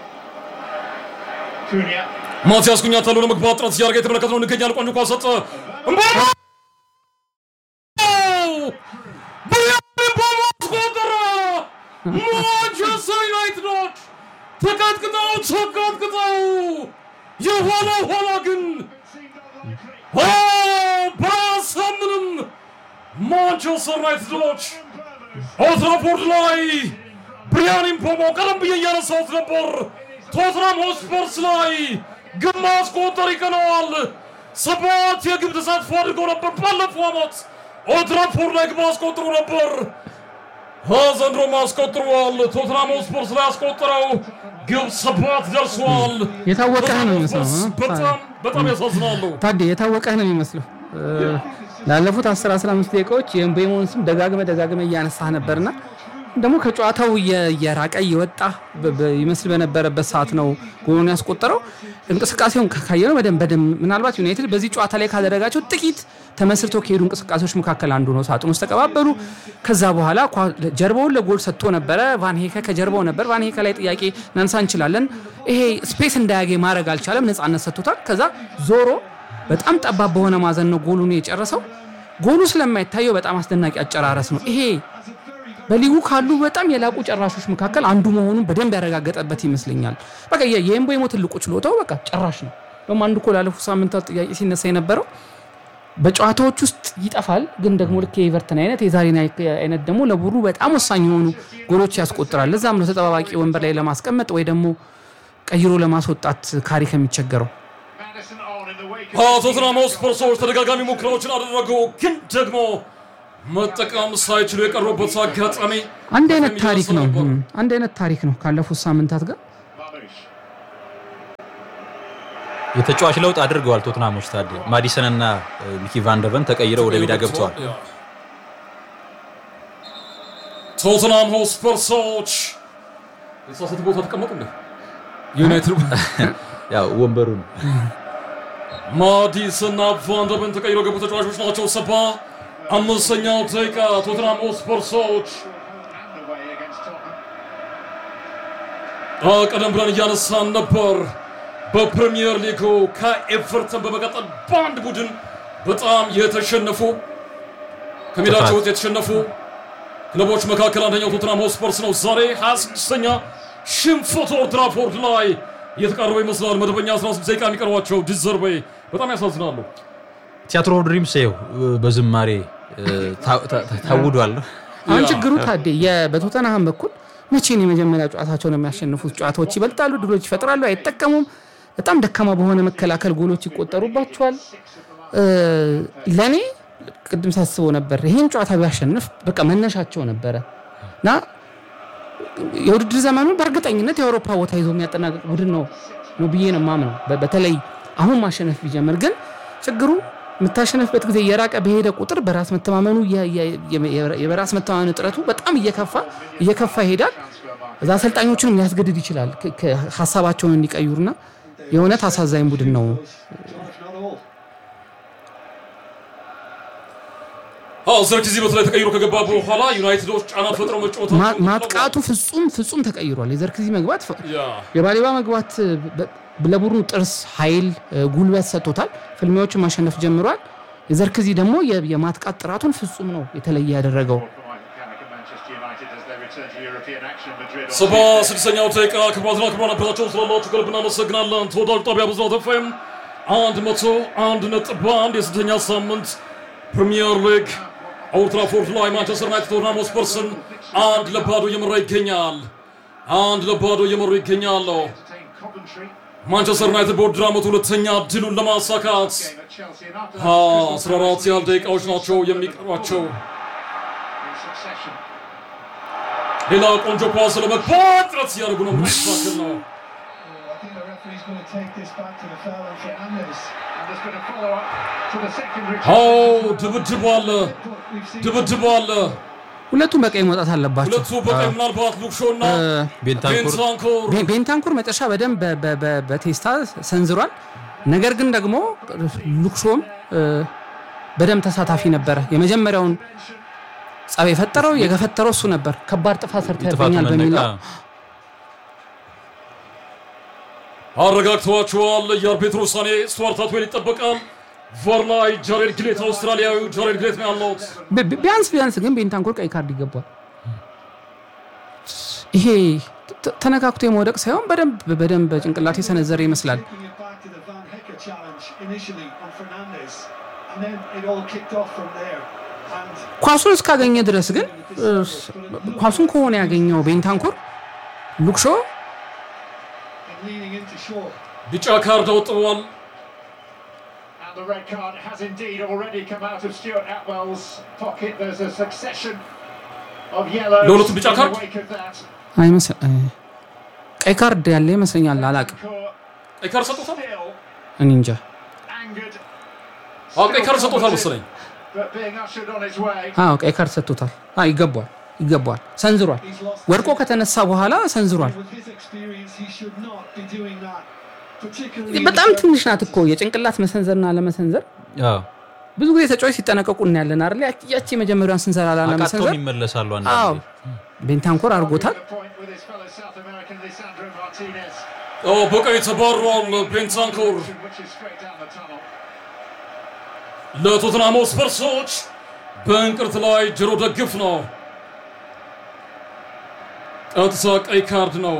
Cunha. ማቲያስ ኩኛ ተሎ ለመግባት ጥረት እያደረገ የተመለከትነው እንገኛለን። ቆንጆ ኳስ ሰጠ። እምባሞ! ብሪያን ምባሞ አስቆጠረ። ማንቸስተር ዩናይትዶች ተቀጥቅጠው ተቀጥቅጠው የኋላ ኋላ ግን ኦ፣ ባያሳምንም ማንቸስተር ዩናይትዶች ኦልድ ላይ ብሪያን ምቦሞ ቀደም ብዬ እያነሳሁት ነበር። ቶትናም ሆስፐርስ ላይ ግብ ማስቆጠር ይቀነዋል። ሰባት የግብ ተሳትፎ አድርገው ነበር። ባለፈው ዓመት ኦልድ ትራፎርድ ላይ ግብ አስቆጥሮ ነበር። ዘንድሮ አስቆጥሯል። ቶትናም ሆስፐርስ ላይ ያስቆጠረው ግብ ሰባት ደርሷል። የታወቀህ ነው የሚመስለው እ? በጣም በጣም ያሳዝናሉ። ታዴ የታወቀህ ነው የሚመስለው እ፣ ላለፉት 10 15 ደቂቃዎች የምቤሞን ስም ደጋግመ ደጋግመ እያነሳህ ነበርና ደግሞ ከጨዋታው እየ- እየራቀ እየወጣ በ- በ- ይመስል በነበረበት ሰዓት ነው ጎሉን ያስቆጠረው። እንቅስቃሴውን ካ- ካየነው በደንብ በደንብ ምናልባት ዩናይትድ በዚህ ጨዋታ ላይ ካደረጋቸው ጥቂት ተመስርቶ ከሄዱ እንቅስቃሴዎች መካከል አንዱ ነው። ሳጥን ውስጥ ተቀባበሉ። ከዛ በኋላ ኳ- ጀርባውን ለጎል ሰጥቶ ነበረ። ቫንሄከ ከጀርባው ነበር። ቫንሄከ ላይ ጥያቄ እናንሳ እንችላለን። ይሄ ስፔስ እንዳያገኝ ማድረግ አልቻለም። ነፃነት ሰጥቶታል። ከዛ ዞሮ በጣም ጠባብ በሆነ ማዘን ነው ጎሉን የጨረሰው። ጎሉ ስለማይታየው በጣም አስደናቂ አጨራረስ ነው ይሄ በሊጉ ካሉ በጣም የላቁ ጨራሾች መካከል አንዱ መሆኑን በደንብ ያረጋገጠበት ይመስለኛል። በቃ የ- የኤምቦሞ ትልቁ ችሎታው በቃ ጨራሽ ነው። ደግሞ አንዱ እኮ ላለፉት ሳምንታት ጥያቄ ሲነሳ የነበረው በጨዋታዎች ውስጥ ይጠፋል፣ ግን ደግሞ ልክ የኤቨርተን አይነት የዛሬን አይ- አይነት ደግሞ ለቡድኑ በጣም ወሳኝ የሆኑ ጎሎች ያስቆጥራል። ለዛም ነው ተጠባባቂ ወንበር ላይ ለማስቀመጥ ወይ ደግሞ ቀይሮ ለማስወጣት ካሪ ከሚቸገረው። Madison on in the wake ቶተንሃም ስፐርሶች ተደጋጋሚ ሙከራዎችን አደረጉ፣ ግን ደግሞ መጠቀም ሳይችሉ የቀሩበት አጋጣሚ አንድ አይነት በጣም ታሪክ ነው። ነበር። እም፣ አንድ አይነት ታሪክ ነው ካለፉት ሳምንታት ጋር Mamouche. የተጫዋች ለውጥ አድርገዋል ቶትናሞች። ታዲያ ማዲሰን እና ሚኪ ቫንደቨን ተቀይረው ወደ ሜዳ ገብተዋል። ቶተንሃም ሆስፐርሶች የተሳሳተ ቦታ ተቀመጡ እንደ ዩናይትድ ያው ወንበሩን ማዲስና ቫንደበን ተቀይረው ገቡ ተጫዋቾች ናቸው። ሰባ አምስተኛው ደቂቃ ቶተንሃም ሆስፐርሶች And away against Tottenham. አ፣ ቀደም ብለን እያነሳን ነበር። በፕሪሚየር ሊጉ ከኤቨርተን በመቀጠል በአንድ ቡድን በጣም የተሸነፉ ከሜዳቸው ጥፋት። ውስጥ የተሸነፉ ክለቦች መካከል አንደኛው ቶተንሃም ሆስፐርስ ነው። ዛሬ 26ኛ ሽንፈት ኦልድ ትራፎርድ ላይ እየተቃረበ ይመስላል። መደበኛ 16 ደቂቃ የሚቀርባቸው ዲዘርቤ በጣም ያሳዝናሉ። ቲያትሮ ድሪምስ ይኸው በዝማሬ እ፣ ታ- ታ- ታ- ታውዷል። አሁን ያ። ችግሩ ታዴ የ- በቶተንሃም በኩል መቼ ነው የመጀመሪያ ጨዋታቸውን የሚያሸንፉት? ጨዋታዎች ይበልጣሉ፣ ድሎች ይፈጥራሉ፣ አይጠቀሙም። በጣም ደካማ በሆነ መከላከል ጎሎች ይቆጠሩባቸዋል። እ፣ ለእኔ ቅድም ሳስበው ነበር ይህን ጨዋታ ቢያሸንፍ በቃ መነሻቸው ነበረ እና የውድድር ዘመኑን በእርግጠኝነት የአውሮፓ ቦታ ይዞ የሚያጠናቀቅ ቡድን ነው ነው ብዬ ነው የማምነው። በ- በተለይ አሁን ማሸነፍ ቢጀምር ግን ችግሩ የምታሸነፍበት ጊዜ እየራቀ በሄደ ቁጥር በራስ መተማመኑ የ- የ- የ- የበራስ መተማመን እጥረቱ በጣም እየከፋ እየከፋ ይሄዳል። እዛ አሰልጣኞችንም ሊያስገድድ ይችላል ከ- ከ- ሀሳባቸውን እንዲቀይሩና የእውነት አሳዛኝ ቡድን ነው። Not all. አዎ ዘርክዚ በተለይ ተቀይሮ ከገባ በኋላ ዩናይትዶች ጫና ፈጥረው መጫወት ማ- ማጥቃቱ ፍጹም ፍጹም ተቀይሯል። የዘርክዚ መግባት ፈ- ያ የባሌባ መግባት በ- ለቡድኑ ጥርስ፣ ኃይል፣ ጉልበት ሰጥቶታል። ፍልሚያዎችን ማሸነፍ ጀምሯል። የዘርክዚ ደግሞ የ- የማጥቃት ጥራቱን ፍጹም ነው የተለየ ያደረገው። For Michael Carrick and Manchester United as they return to European action in Madrid on ሰባ ስድስተኛው ደቂቃ ክቡራትና ክቡራን አበታቸውን ስላላችሁ ከልብ እናመሰግናለን። ተወዳጁ ጣቢያ ብስራት ኤፍኤም አንድ መቶ አንድ ነጥብ አንድ የስድስተኛ ሳምንት ፕሪሚየር ሊግ ኦልድ ትራፎርድ ላይ ማንቸስተር ዩናይትድ ቶተንሃም ሆስፐርስን አንድ ለባዶ እየመራ ይገኛል። አንድ ለባዶ እየመሩ ይገኛሉ። entertain Coventry ማንቸስተር ዩናይትድ በውድድር ዓመቱ ሁለተኛ ድሉን ለማሳካት game at Chelsea and after አ፣ that, 14 ያህል ደቂቃዎች ናቸው የሚቀሯቸው። in succession. ሌላ ቆንጆ ኳስ ለመግባት ጥረት እያደረጉ ነው። ምን አይነት ነው? I think the referee's going to take this back to the foul on Fernandez. And there's been a follow-up to the secondary. አዎ ድብድብ አለ፣ But we've seen ድብድብ አለ። ሁለቱም በቀኝ መውጣት አለባቸው። ሁለቱ በቀኝ ምናልባት ሉክሾና ቤንታንኩር ቤንታንኩር ቤ- ቤንታንኩር መጨረሻ በደንብ በ- በ- በ- በቴስታ ሰንዝሯል። ነገር ግን ደግሞ ሉክሾም እ፣ በደንብ ተሳታፊ ነበረ። የመጀመሪያውን ጸብ የፈጠረው የገፈተረው እሱ ነበር። ከባድ ጥፋት ጥፋቱ ሰርተብኛል በሚል መነቃ ነው። አረጋግተዋቸዋል። የአርቢትሩ ውሳኔ ስቱዋርት አትዌል ይጠበቃል። ቫር ላይ ጃሬድ ግሌት አውስትራሊያዊ ጃሬድ ግሌት ነው ያለውት። ቢ- ቢ- ቢያንስ ቢያንስ ግን ቤንታንኩር ቀይ ካርድ ይገባል። ይሄ ተ- ተነካክቶ የመውደቅ ሳይሆን በደንብ በደንብ በጭንቅላት የሰነዘረ ይመስላል። taking it back to the Van Hecker challenge initially on Fernandez, and then it all kicked off from there. And ኳሱን እስካገኘ ድረስ ግን እ፣ ኳሱን ከሆነ ያገኘው ቤንታንኩር ሉክሾ in leaning into shore. ቢጫ ካርድ አውጥተዋል። And the red card has indeed already come out of Stuart Atwell's pocket. There's a succession of yellows Lolo to in bica the card? wake of that. አይመስል እ፣ ቀይ ካርድ ያለ ይመስለኛል። አላቅም፣ Court ቀይ ካርድ ሰጥቶታል። still እኔ እንጃ። angered, አዎ ቀይ ካርድ still ሰጥቶታል combative, መሰለኝ። but being ushered on his way. አዎ ቀይ ካርድ ሰጥቶታል። አዎ ይገባዋል፣ ይገባዋል። ሰንዝሯል። He's lost. ወድቆ ከተነሳ በኋላ ሰንዝሯል። With his experience, he should not be doing that. Particularly in በጣም the ትንሽ ናት እኮ የጭንቅላት መሰንዘርና ለመሰንዘር አዎ፣ ብዙ ጊዜ ተጫዋች ሲጠነቀቁ እናያለን አይደል? ያቺ- ያቺ የመጀመሪያውን ስንዘራ አቃጥተውም ላለመሰንዘር ይመለሳሉ አዎ አንዳንዴ። ቤንታንኮር አድርጎታል። The point with his fellow South American Lisandro Martinez, አዎ በቀይ ተባሯል። ቤንታንኩር which is straight down the tunnel. ለቶትናም ስፐርሶች በእንቅርት ላይ ጆሮ ደግፍ ነው። ቀጥታ ቀይ ካርድ ነው።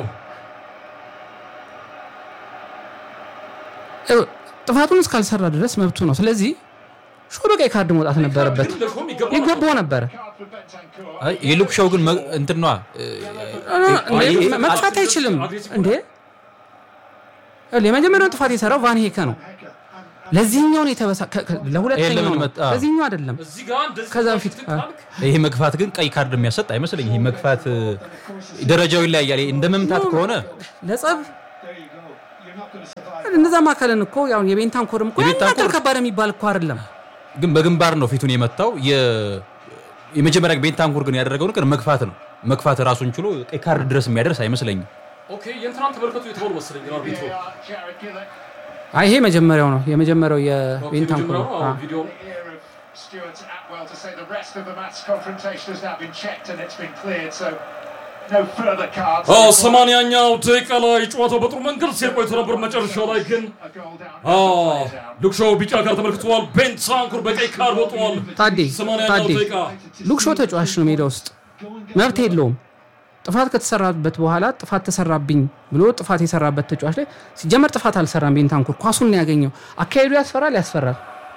እ፣ ጥፋቱን እስካልሰራ ድረስ መብቱ ነው። ስለዚህ ሾ በቀይ ካርድ መውጣት ነበረበት፣ ለሾም ይገባል። ይገባው ነበረ። Card for Bentancur. አይ የሉክ ሾው ግን መ- እንትን ነዋ እ፣ እንዴ፣ መ- መጥፋት አይችልም እንዴ? ይኸውልህ፣ የመጀመሪያውን ጥፋት የሰራው ቫን ሄከ ነው። Hecker. And, ለዚህኛው ነው የተበሳ ከ- ከ- ለሁለተኛው ለምን ነው መጣ? ለዚህኛው አይደለም እዚህ ጋር እንደዚህ ከዛ በፊት ትክ ካልክ ይሄ መግፋት ግን ቀይ ካርድ የሚያሰጥ አይመስለኝ። ይሄ መግፋት እ፣ ደረጃው ይለያያል። ይሄ እንደ መምታት ከሆነ ለጸብ There you go. You're not going to survive. እነዛ ማካለን እኮ ያው የቤንታንኮርም እኮ ያን ያክል የቤንታንኮር- ከባድ የሚባል እኮ አይደለም ግን በግንባር ነው ፊቱን የመታው። የ- የመጀመሪያ ቤንታንኩር ግን ያደረገው ነገር መግፋት ነው። መግፋት ራሱን ችሎ ቀይ ካርድ ድረስ የሚያደርስ አይመስለኝም። ኦኬ የእንትናን ተመልከቱ የተባሉ መሰለኝ ግን አርቢትሩ VAR, Jared Gillett. አይ ይሄ መጀመሪያው ነው የመጀመሪያው የቤንታንኮር የመጀመሪያው አ። አዎ፣ ቪዲዮ The ear of Stuart Atwell to say the rest of the match confrontation has now been checked and it's been cleared, so no further cards. አዎ ሰማንያኛው ደቂቃ ላይ ጨዋታው በጥሩ መንገድ ሲሄድ ቆይቶ ነበር። መጨረሻ ላይ ግን A goal down. አዎ Play down. ሉክሾው ቢጫ ካርድ ተመልክተዋል። ቤንታንኩር በቀይ ካርድ ወጥቷል። ታዴ ሰማንያኛው ታዴ ደቂቃ ሉክሾ ተጫዋች ነው ሜዳ ውስጥ መብት የለውም ጥፋት ከተሰራበት በኋላ ጥፋት ተሰራብኝ ብሎ ጥፋት የሰራበት ተጫዋች ላይ ሲጀመር ጥፋት አልሰራም ቤንታንኩር ኳሱን ነው ያገኘው አካሄዱ ያስፈራል ያስፈራል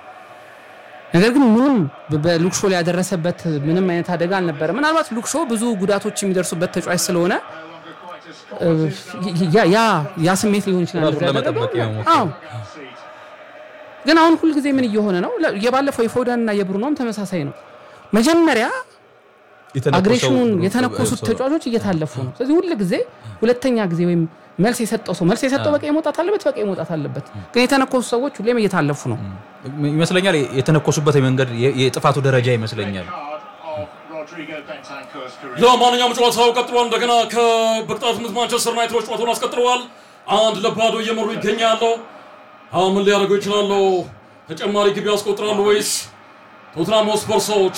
ነገር ግን ምንም በ- በሉክሾ ላይ ያደረሰበት ምንም አይነት አደጋ አልነበረ ምናልባት ሉክሾ ብዙ ጉዳቶች የሚደርሱበት ተጫዋች ስለሆነ No longer quite as እ, ያ- ያ ያ ስሜት ሊሆን ይችላል ራሱን እንደዛ ለመጠበቅ ያደረገው። የመሞከር። አዎ seat. ግን አሁን ሁልጊዜ ምን እየሆነ ነው ለ- የባለፈው የፎደን እና የብሩኖም ተመሳሳይ ነው መጀመሪያ የተነኮሰው- አግሬሽኑን የተነኮሱት ሰው- ተጫዋቾች እየታለፉ ነው። ስለዚህ ሁል ጊዜ ሁለተኛ ጊዜ ወይም መልስ የሰጠው ሰው መልስ የሰጠው በቀይ መውጣት አለበት፣ በቀይ መውጣት አለበት። ግን የተነኮሱ ሰዎች ሁሌም እየታለፉ ነው። ይመስለኛል የተነኮሱበት መንገድ የ- የጥፋቱ ደረጃ ይመስለኛል። Card of Rodrigo Bentancur's career. ለማንኛውም ጨዋታው ቀጥሏል። እንደገና ከበቅጣት ምት ማንቸስተር ዩናይትዶች ጨዋታውን አስቀጥለዋል። አንድ ለባዶ እየመሩ ይገኛሉ። አሁን ምን ሊያደርጉ ይችላሉ? ተጨማሪ ግቢ ያስቆጥራሉ ወይስ ቶትናም ሆስፐርሶች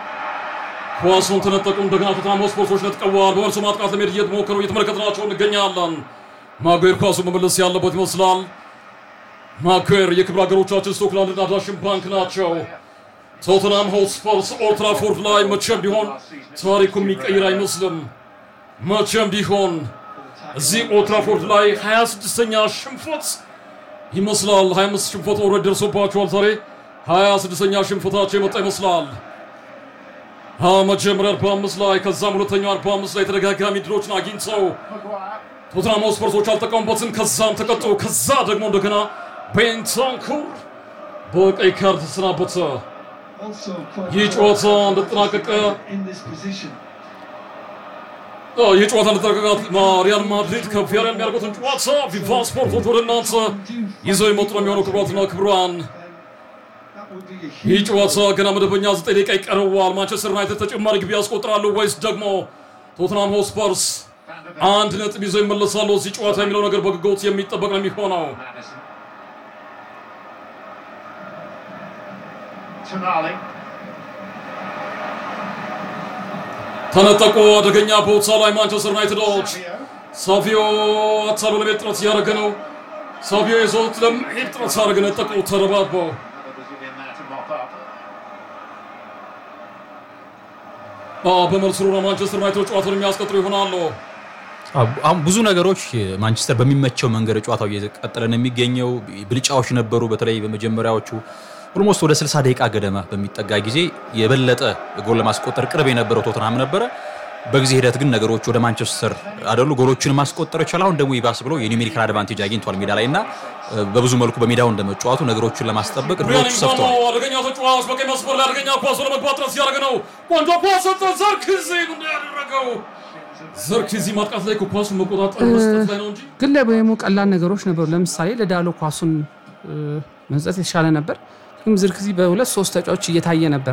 ኳሱን ተነጠቁ? እንደገና ቶትናም ሆስፐርሶች ነጥቀዋል። በመልሶ ማጥቃት ለመሄድ እየተሞከሩ እየተመለከትናቸው እንገኛለን። ማጉዌር ኳሱ መመለስ ያለበት ይመስላል። ማጉዌር የክብር ሀገሮቻችን ስኮትላንድና ዳሽን ባንክ ናቸው። ቶተንሃም ሆትስፐርስ ኦልድ ትራፎርድ ላይ መቼም ቢሆን ታሪኩ የሚቀይር አይመስልም። መቼም ቢሆን እዚህ ኦልድ ትራፎርድ ላይ 26ኛ ሽንፈት ይመስላል። 25 ሽንፈት ኦልሬዲ ደርሶባቸዋል። ዛሬ 26ኛ ሽንፈታቸው የመጣ ይመስላል። አ መጀመሪያ 45 ላይ ከዛም ሁለተኛው 45 ላይ ተደጋጋሚ ድሎችን አግኝተው Maguire. ቶትናም ሆትስፐርሶች አልጠቀሙበትም። ከዛም ተቀጡ። ከዛ ደግሞ እንደገና ቤንታንኩር በቀይ ካርድ ተሰናበተ። Also, quite ይህ ጨዋታ እንደተጠናቀቀ in this position. አዎ፣ ይህ ጨዋታ እንደተጠናቀቀ ሪያል ማድሪድ ከቪያሪያል የሚያደርጉትን ጨዋታ ቪቫ ስፖርቶች ወደ እናንተ ይዘው የመጡ ነው የሚሆነው። ክቡራትና ክቡራን That would be a ይህ huge ጨዋታ ገና መደበኛ ዘጠኝ ደቂቃ ይቀረዋል። ማንቸስተር ዩናይትድ ተጨማሪ ግቢ ያስቆጥራሉ ወይስ ደግሞ ቶትናም ሆስፐርስ Van der Beek. አንድ ነጥብ ይዘው ይመለሳሉ? እዚህ ጨዋታ የሚለው ነገር በጉጉት የሚጠበቅ ነው የሚሆነው። Madison. Tonali. ተነጠቁ። አደገኛ ቦታ ላይ ማንቸስተር ዩናይትዶች Savio. ሳቪዮ አታሎ ለመሄድ ጥረት እያደረገ ነው። ሳቪዮ ይዞት ለመሄድ ጥረት ሲያደርግ ነጠቁ። ተረባርበው Another Brazilian there to mop up. አዎ፣ በመልሱ ሩራ ማንቸስተር ዩናይትድ ጨዋታውን የሚያስቀጥሉ ይሆናሉ። አዎ፣ አሁን ብዙ ነገሮች ማንቸስተር በሚመቸው መንገድ ጨዋታው እየቀጠለ ነው የሚገኘው። ብልጫዎች ነበሩ። በተለይ በመጀመሪያዎቹ ኦልሞስት ወደ 60 ደቂቃ ገደማ በሚጠጋ ጊዜ የበለጠ ጎል ለማስቆጠር ቅርብ የነበረው ቶተንሃም ነበረ። በጊዜ ሂደት ግን ነገሮች ወደ ማንቸስተር አደሉ። ጎሎችን ማስቆጠር ይቻል። አሁን ደግሞ ይባስ ብሎ የኒውሜሪካል አድቫንቴጅ አግኝቷል ሜዳ ላይ እና በብዙ መልኩ በሜዳው እንደመጫወቱ ነገሮችን ለማስጠበቅ ሪያን እድሎቹ ሰፍተዋል። ኢንፋንቶ አደገኛ ተጫዋች በቀኝ መስመር ላይ አደገኛ ኳስ ለመግባት ጥረት እያደረገ ነው። ቆንጆ ኳስ ሰጠ። ዘርክዚ ምንድን ያደረገው? ዘርክዚ ማጥቃት ላይ እኮ ኳሱን መቆጣጠር መስጠት ላይ ነው እንጂ ግን ለበሙ ቀላል ነገሮች ነበሩ። ለምሳሌ ለዳሎ ኳሱን እ፣ መስጠት የተሻለ ነበር። ግን ዝርክዚ በሁለት ሶስት ተጫዋች እየታየ ነበር።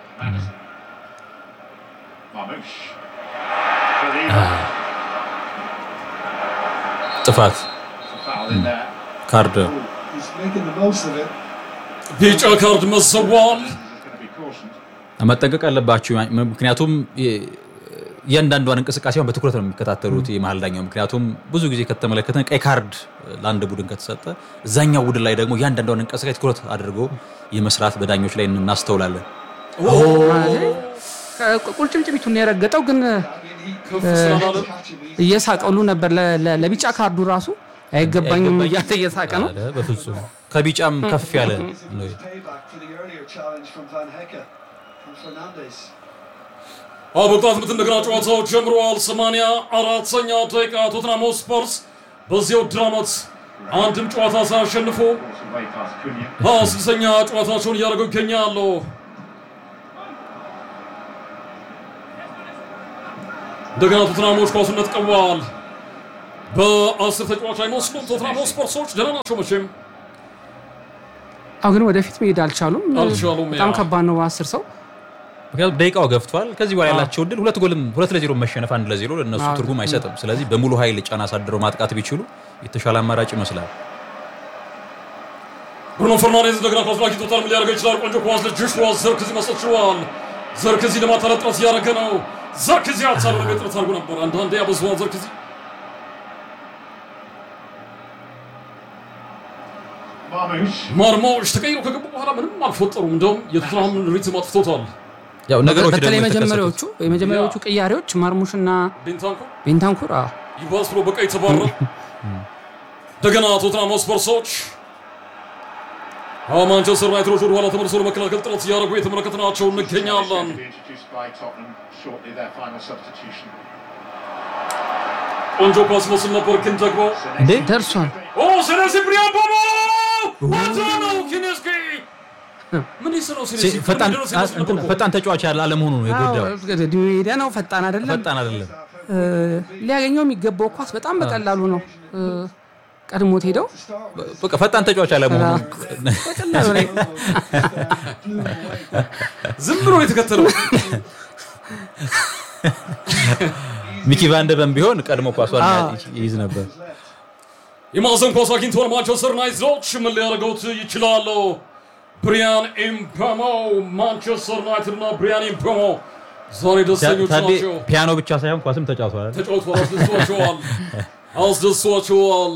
Marmoush. Believer. ጥፋት It's a foul in there. ካርድ He's making the most of it. ቢጫ ካርድ መዘዋል። This is going to be cautioned. መጠንቀቅ አለባቸው። ምክንያቱም የ- እያንዳንዷን እንቅስቃሴውን በትኩረት ነው የሚከታተሉት የመሀል ዳኛው። ምክንያቱም ብዙ ጊዜ ከተመለከተን ቀይ ካርድ ለአንድ ቡድን ከተሰጠ እዛኛው ቡድን ላይ ደግሞ እያንዳንዷን እንቅስቃሴ ትኩረት አድርገው የመስራት በዳኞች ላይ እናስተውላለን። ቁልጭምጭሚቱን የረገጠው ግን ከፍ ስላላለ እየሳቀሉ ነበር። ለ- ለ- ለቢጫ ካርዱ ራሱ አይገባኝም እያለ እየሳቀ ነው። አለ፣ በፍጹም ከቢጫም ከፍ ያለ ነው። Payback for the earlier challenge from Van Hecke and Fernandes. አዎ በቅጣት ምት እንደገና ጨዋታው ጀምረዋል። ሰማንያ አራተኛ ደቂቃ ቶትናም ሆትስፐርስ በዚህ ውድድር ዓመት አንድም ጨዋታ ሳያሸንፉ Way past Cunha. ሀያ ስድስተኛ ጨዋታቸውን እያደረጉ ይገኛሉ። እንደገና ቶትናሞች ኳሱን ነጥቀዋል። በአስር ተጫዋች አይመስሉም። ቶትናም ስፖርሶች ደህና ናቸው መቼም አሁ ግን ወደፊት መሄድ አልቻሉም። አልቻሉም፣ በጣም ያ። ከባድ ነው በአስር ሰው ምክንያቱም ደቂቃው ገፍቷል። ከዚህ በኋላ ያላቸው ድል ሁለት ጎልም ሁለት ለዜሮ መሸነፍ አንድ ለዜሮ ለእነሱ አዎ። ትርጉም አይሰጥም። ስለዚህ በሙሉ ኃይል ጫና አሳድረው ማጥቃት ቢችሉ የተሻለ አማራጭ ይመስላል። ብሩኖ ፈርናንዴዝ እንደገና ኳስ አግኝቶታል። ምን ሊያደርገው ይችላል? ቆንጆ ኳስ ለጆሹዋ ዘርክዚ መስጠት ችሏል። ዘርክዚ ለማታለል ጥረት እያደረገ ነው። ዘርክዚ አልቻለም። ጥረት አድርጎ ነበር። አንዳንዴ ያበዛዋል ዘርክዚ Marmoush. ማርማዎች ተቀይሮ ከገቡ በኋላ ምንም አልፈጠሩም። እንደውም የቶትናም ሪትም አጥፍቶታል። ያው ነገሮች በተለይ ደግሞ የመጀመሪያዎቹ የተከሰቱት የመጀመሪያዎቹ ቅያሬዎች ማርሙሽና ቤንታንኮ ቤንታንኩር አዎ፣ ይባስ ብሎ በቀይ ተባረ። እንደገና ቶትናም ስፐርሶች አዎ፣ ማንቸስተር ዩናይትዶች ወደ ኋላ ተመልሶ ለመከላከል ጥረት እያደረጉ የተመለከትናቸው እንገኛለን። To be introduced by Tottenham shortly, their final substitution. ቆንጆ ኳስ መስል ነበር፣ ግን ደግሞ እንዴ ደርሷል። ኦ ስለዚህ ብሪያን ቦሞ ወደ ነው ኪኔስኪ ምን ይስነው ሲ- ስለዚህ ፈጣን ደረስ አ- እንትን ፈጣን ተጫዋች ያለ አለመሆኑ ነው የጎዳው። እድሜ ሄደ ነው፣ ፈጣን አይደለም። ፈጣን አይደለም። እ፣ ሊያገኘው የሚገባው ኳስ በጣም በቀላሉ ነው እ፣ ቀድሞት ሄደው በቃ ፈጣን ተጫዋች አለመሆኑ በቀላሉ ላይ ዝም ብሎ ነው የተከተለው። ሚኪ ቫንደበን ቢሆን ቀድሞ ኳሷን ይይዝ ነበር። የማዕዘን ኳስ አግኝተዋል ማንቸስተር ዩናይትዶች ምን ሊያደርገውት ይችላሉ? ብሪያን ኢምፐሞ ማንቸስተር ዩናይትድ እና ብሪያን ኢምፐሞ ዛሬ ደስተኞች ታዴ ናቸው። ፒያኖ ብቻ ሳይሆን ኳስም ተጫውተዋል። ተጫውተዋል፣ አስደስቷቸዋል አስደስቷቸዋል።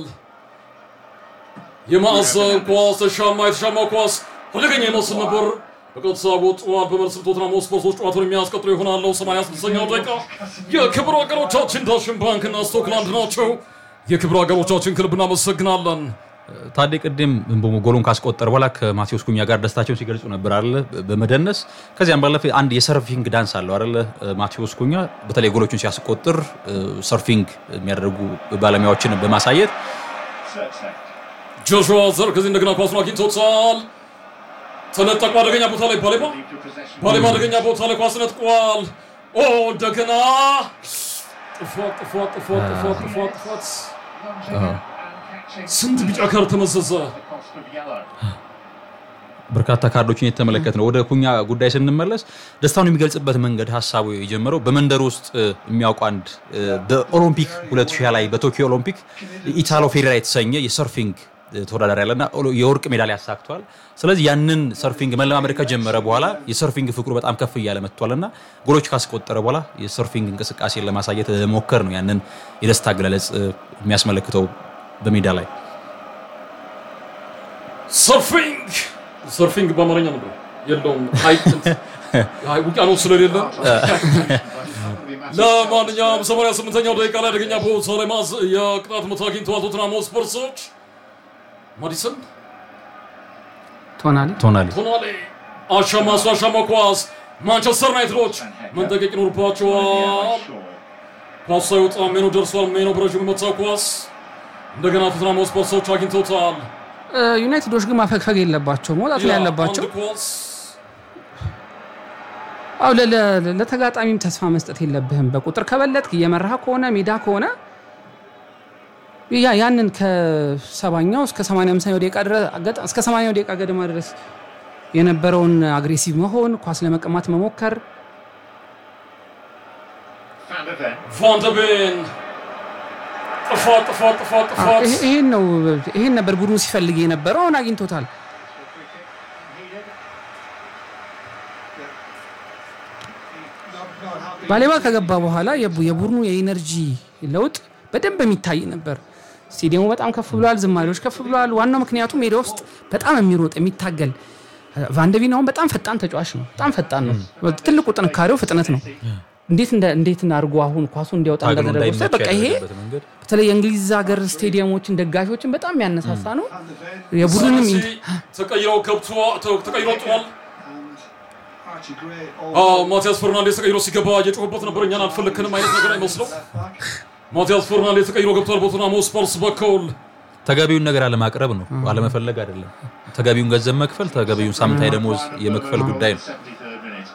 የማዕዘን ኳስ ተሻማ፣ የተሻማ ኳስ አደገኛ ይመስል ነበር። በቀጥታ ወጥተዋል። በመልስ ቶትናም ስፖርቶች ጨዋታውን የሚያስቀጥሉ ይሆናሉ። 86ኛው ደቂቃ የክብር አገሮቻችን ዳሽን ባንክና ስቶክላንድ ናቸው። የክብር አገሮቻችን ክለብ እናመሰግናለን። ታዴ ቅድም እንቦሞ ጎሉን ካስቆጠረ በኋላ ከማቴዎስ ኩኛ ጋር ደስታቸውን ሲገልጹ ነበር አለ በመደነስ ከዚያም ባለፈ አንድ የሰርፊንግ ዳንስ አለው አለ ማቴዎስ ኩኛ በተለይ ጎሎቹን ሲያስቆጥር ሰርፊንግ የሚያደርጉ ባለሙያዎችን በማሳየት Surtsey. ጆሹዋ ዘርክዚ እንደገና ኳሱን አግኝቶታል። ተነጠቁ። አደገኛ ቦታ ላይ ባሌባ Leave to possession. ባሌባ አደገኛ ቦታ ላይ ኳስ ነጥቋል። ኦ እንደገና ጥፋት ጥፋት ጥፋት ጥፋት ጥፋት ጥፋት Lunging in and catching ስንት ቢጫ ካርድ ተመዘዘ። the cost of yellow. በርካታ ካርዶችን የተመለከት ነው። ወደ ኩኛ ጉዳይ ስንመለስ ደስታውን የሚገልጽበት መንገድ ሀሳቡ የጀመረው በመንደር ውስጥ እ, የሚያውቁ አንድ እ, በኦሎምፒክ 2020 ላይ በቶኪዮ ኦሎምፒክ ኢታሎ ፌሬራ የተሰኘ የሰርፊንግ እ, ተወዳዳሪ ያለና ኦሎ- የወርቅ ሜዳሊያ ያሳክቷል። ስለዚህ ያንን ሰርፊንግ መለማመድ ከጀመረ በኋላ የሰርፊንግ ፍቅሩ በጣም ከፍ እያለ መጥቷል እና ጎሎች ካስቆጠረ በኋላ የሰርፊንግ እንቅስቃሴን ለማሳየት ሞከር ነው ያንን የደስታ አገላለጽ እ, የሚያስመለክተው በሜዳ ላይ ሰርፊንግ ሰርፊንግ በአማርኛ ነበር የለውም። ሀይቅ ሀይቅ ውቅያኖስ ስለሌለ ለማንኛውም 88ኛው ደቂቃ ላይ አደገኛ ቦታ ላይ ማዝ የቅጣት ምት አግኝተዋል ቶትናም ስፐርሶች ማዲሰን ትሆናለች። ትሆናለች። ቶናሌ አሻማ እሱ አሻማ ኳስ ማንቸስተር ዩናይትዶች መንጠቀቅ ይኖርባቸዋል። Shaw. ኳስ ሳይወጣ ሜኖ ደርሷል። ሜኖ በረዥሙ የመታው ኳስ እንደገና ቶትናም ስፐርሶች አግኝተውታል። እ፣ ዩናይትዶች ግን ማፈግፈግ የለባቸው መውጣት ላይ ያለባቸው አንድ ኳስ አው ለ- ለ- ለተጋጣሚም ተስፋ መስጠት የለብህም። በቁጥር ከበለጥክ እየመራህ ከሆነ ሜዳ ከሆነ ያ ያንን ከሰባኛው እስከ ሰማንያ አምስተኛው ደቂቃ ድረስ አገጥ- እስከ ሰማንያው ደቂቃ ገደማ ድረስ የነበረውን አግሬሲቭ መሆን፣ ኳስ ለመቀማት መሞከር Van der Ven. ቫንደቤን ጥፋት ጥፋት ጥፋት አ- ጥፋት ይሄ- ይሄን ነው ይሄን ነበር ቡድኑ ሲፈልግ የነበረው። አሁን አግኝቶታል። Not, not happy. ባሌባ ከገባ በኋላ የቡ- የቡድኑ የኢነርጂ ለውጥ በደንብ የሚታይ ነበር። ስቴዲየሙ በጣም ከፍ ብሏል፣ ዝማሬዎች ከፍ ብሏል። ዋናው ምክንያቱ ሜዳ ውስጥ በጣም የሚሮጥ የሚታገል ቫንደቪን አሁን በጣም ፈጣን ተጫዋች ነው። በጣም ፈጣን ነው። ትልቁ ጥንካሬው ፍጥነት ነው። እንዴት እንደ እንዴት አድርጎ አሁን ኳሱ እንዲያወጣ ታግሎ እንዳደረገው ስታይ እንዳይመች በቃ ይሄ ያደረገበት መንገድ በተለይ የእንግሊዝ ሀገር ስቴዲየሞችን ደጋፊዎችን በጣም የሚያነሳሳ ነው። የቡድንም ሳንሲ ተቀይረው ገብቶ ተቀይሮ ወጥቷል። And Archie Gray አዎ also ማቲያስ ፈርናንዴስ ተቀይሮ ሲገባ እየጮሁበት ነበር። እኛን አልፈለክንም አይነት ነገር አይመስለው። left back. ማቲያስ ፈርናንዴስ ተቀይሮ ገብቷል። በቶትናም ስፐርስ በኩል ተገቢውን ነገር አለማቅረብ ነው፣ አለመፈለግ አይደለም። ተገቢውን ገንዘብ መክፈል፣ ተገቢውን ሳምንታዊ ደሞዝ የመክፈል ጉዳይ ነው። 73rd minute.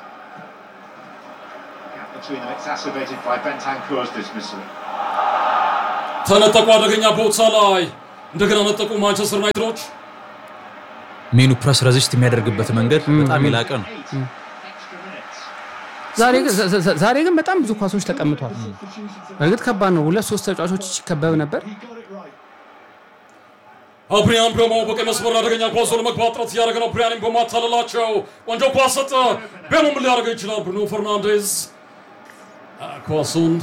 Gap between them exacerbated by Bentancur's dismissal. ተነጠቁ። አደገኛ ቦታ ላይ እንደገና ነጠቁ ማንቸስተር ዩናይትዶች። ሜኑ ፕረስ ረዚስት የሚያደርግበት መንገድ በጣም የላቀ ነው። Eight extra minutes. ዛሬ ግን- ዘ- ዘ- ዛሬ ግን በጣም ብዙ ኳሶች ተቀምጧል። በእርግጥ ከባድ ነው። ሁለት ሶስት ተጫዋቾች ሲከበብ ነበር። He got it right. አብሪያን ቤሞ በቀይ መስመር አደገኛ ኳስ ለመግባት ጥረት እያደረገ ነው። ብሪያን ቤሞ አታለላቸው። ቆንጆ ኳስ ሰጠ። ቤሞ ምን ሊያደርገው ይችላል? ብሩኖ ፈርናንዴዝ አ፣ ኳሱን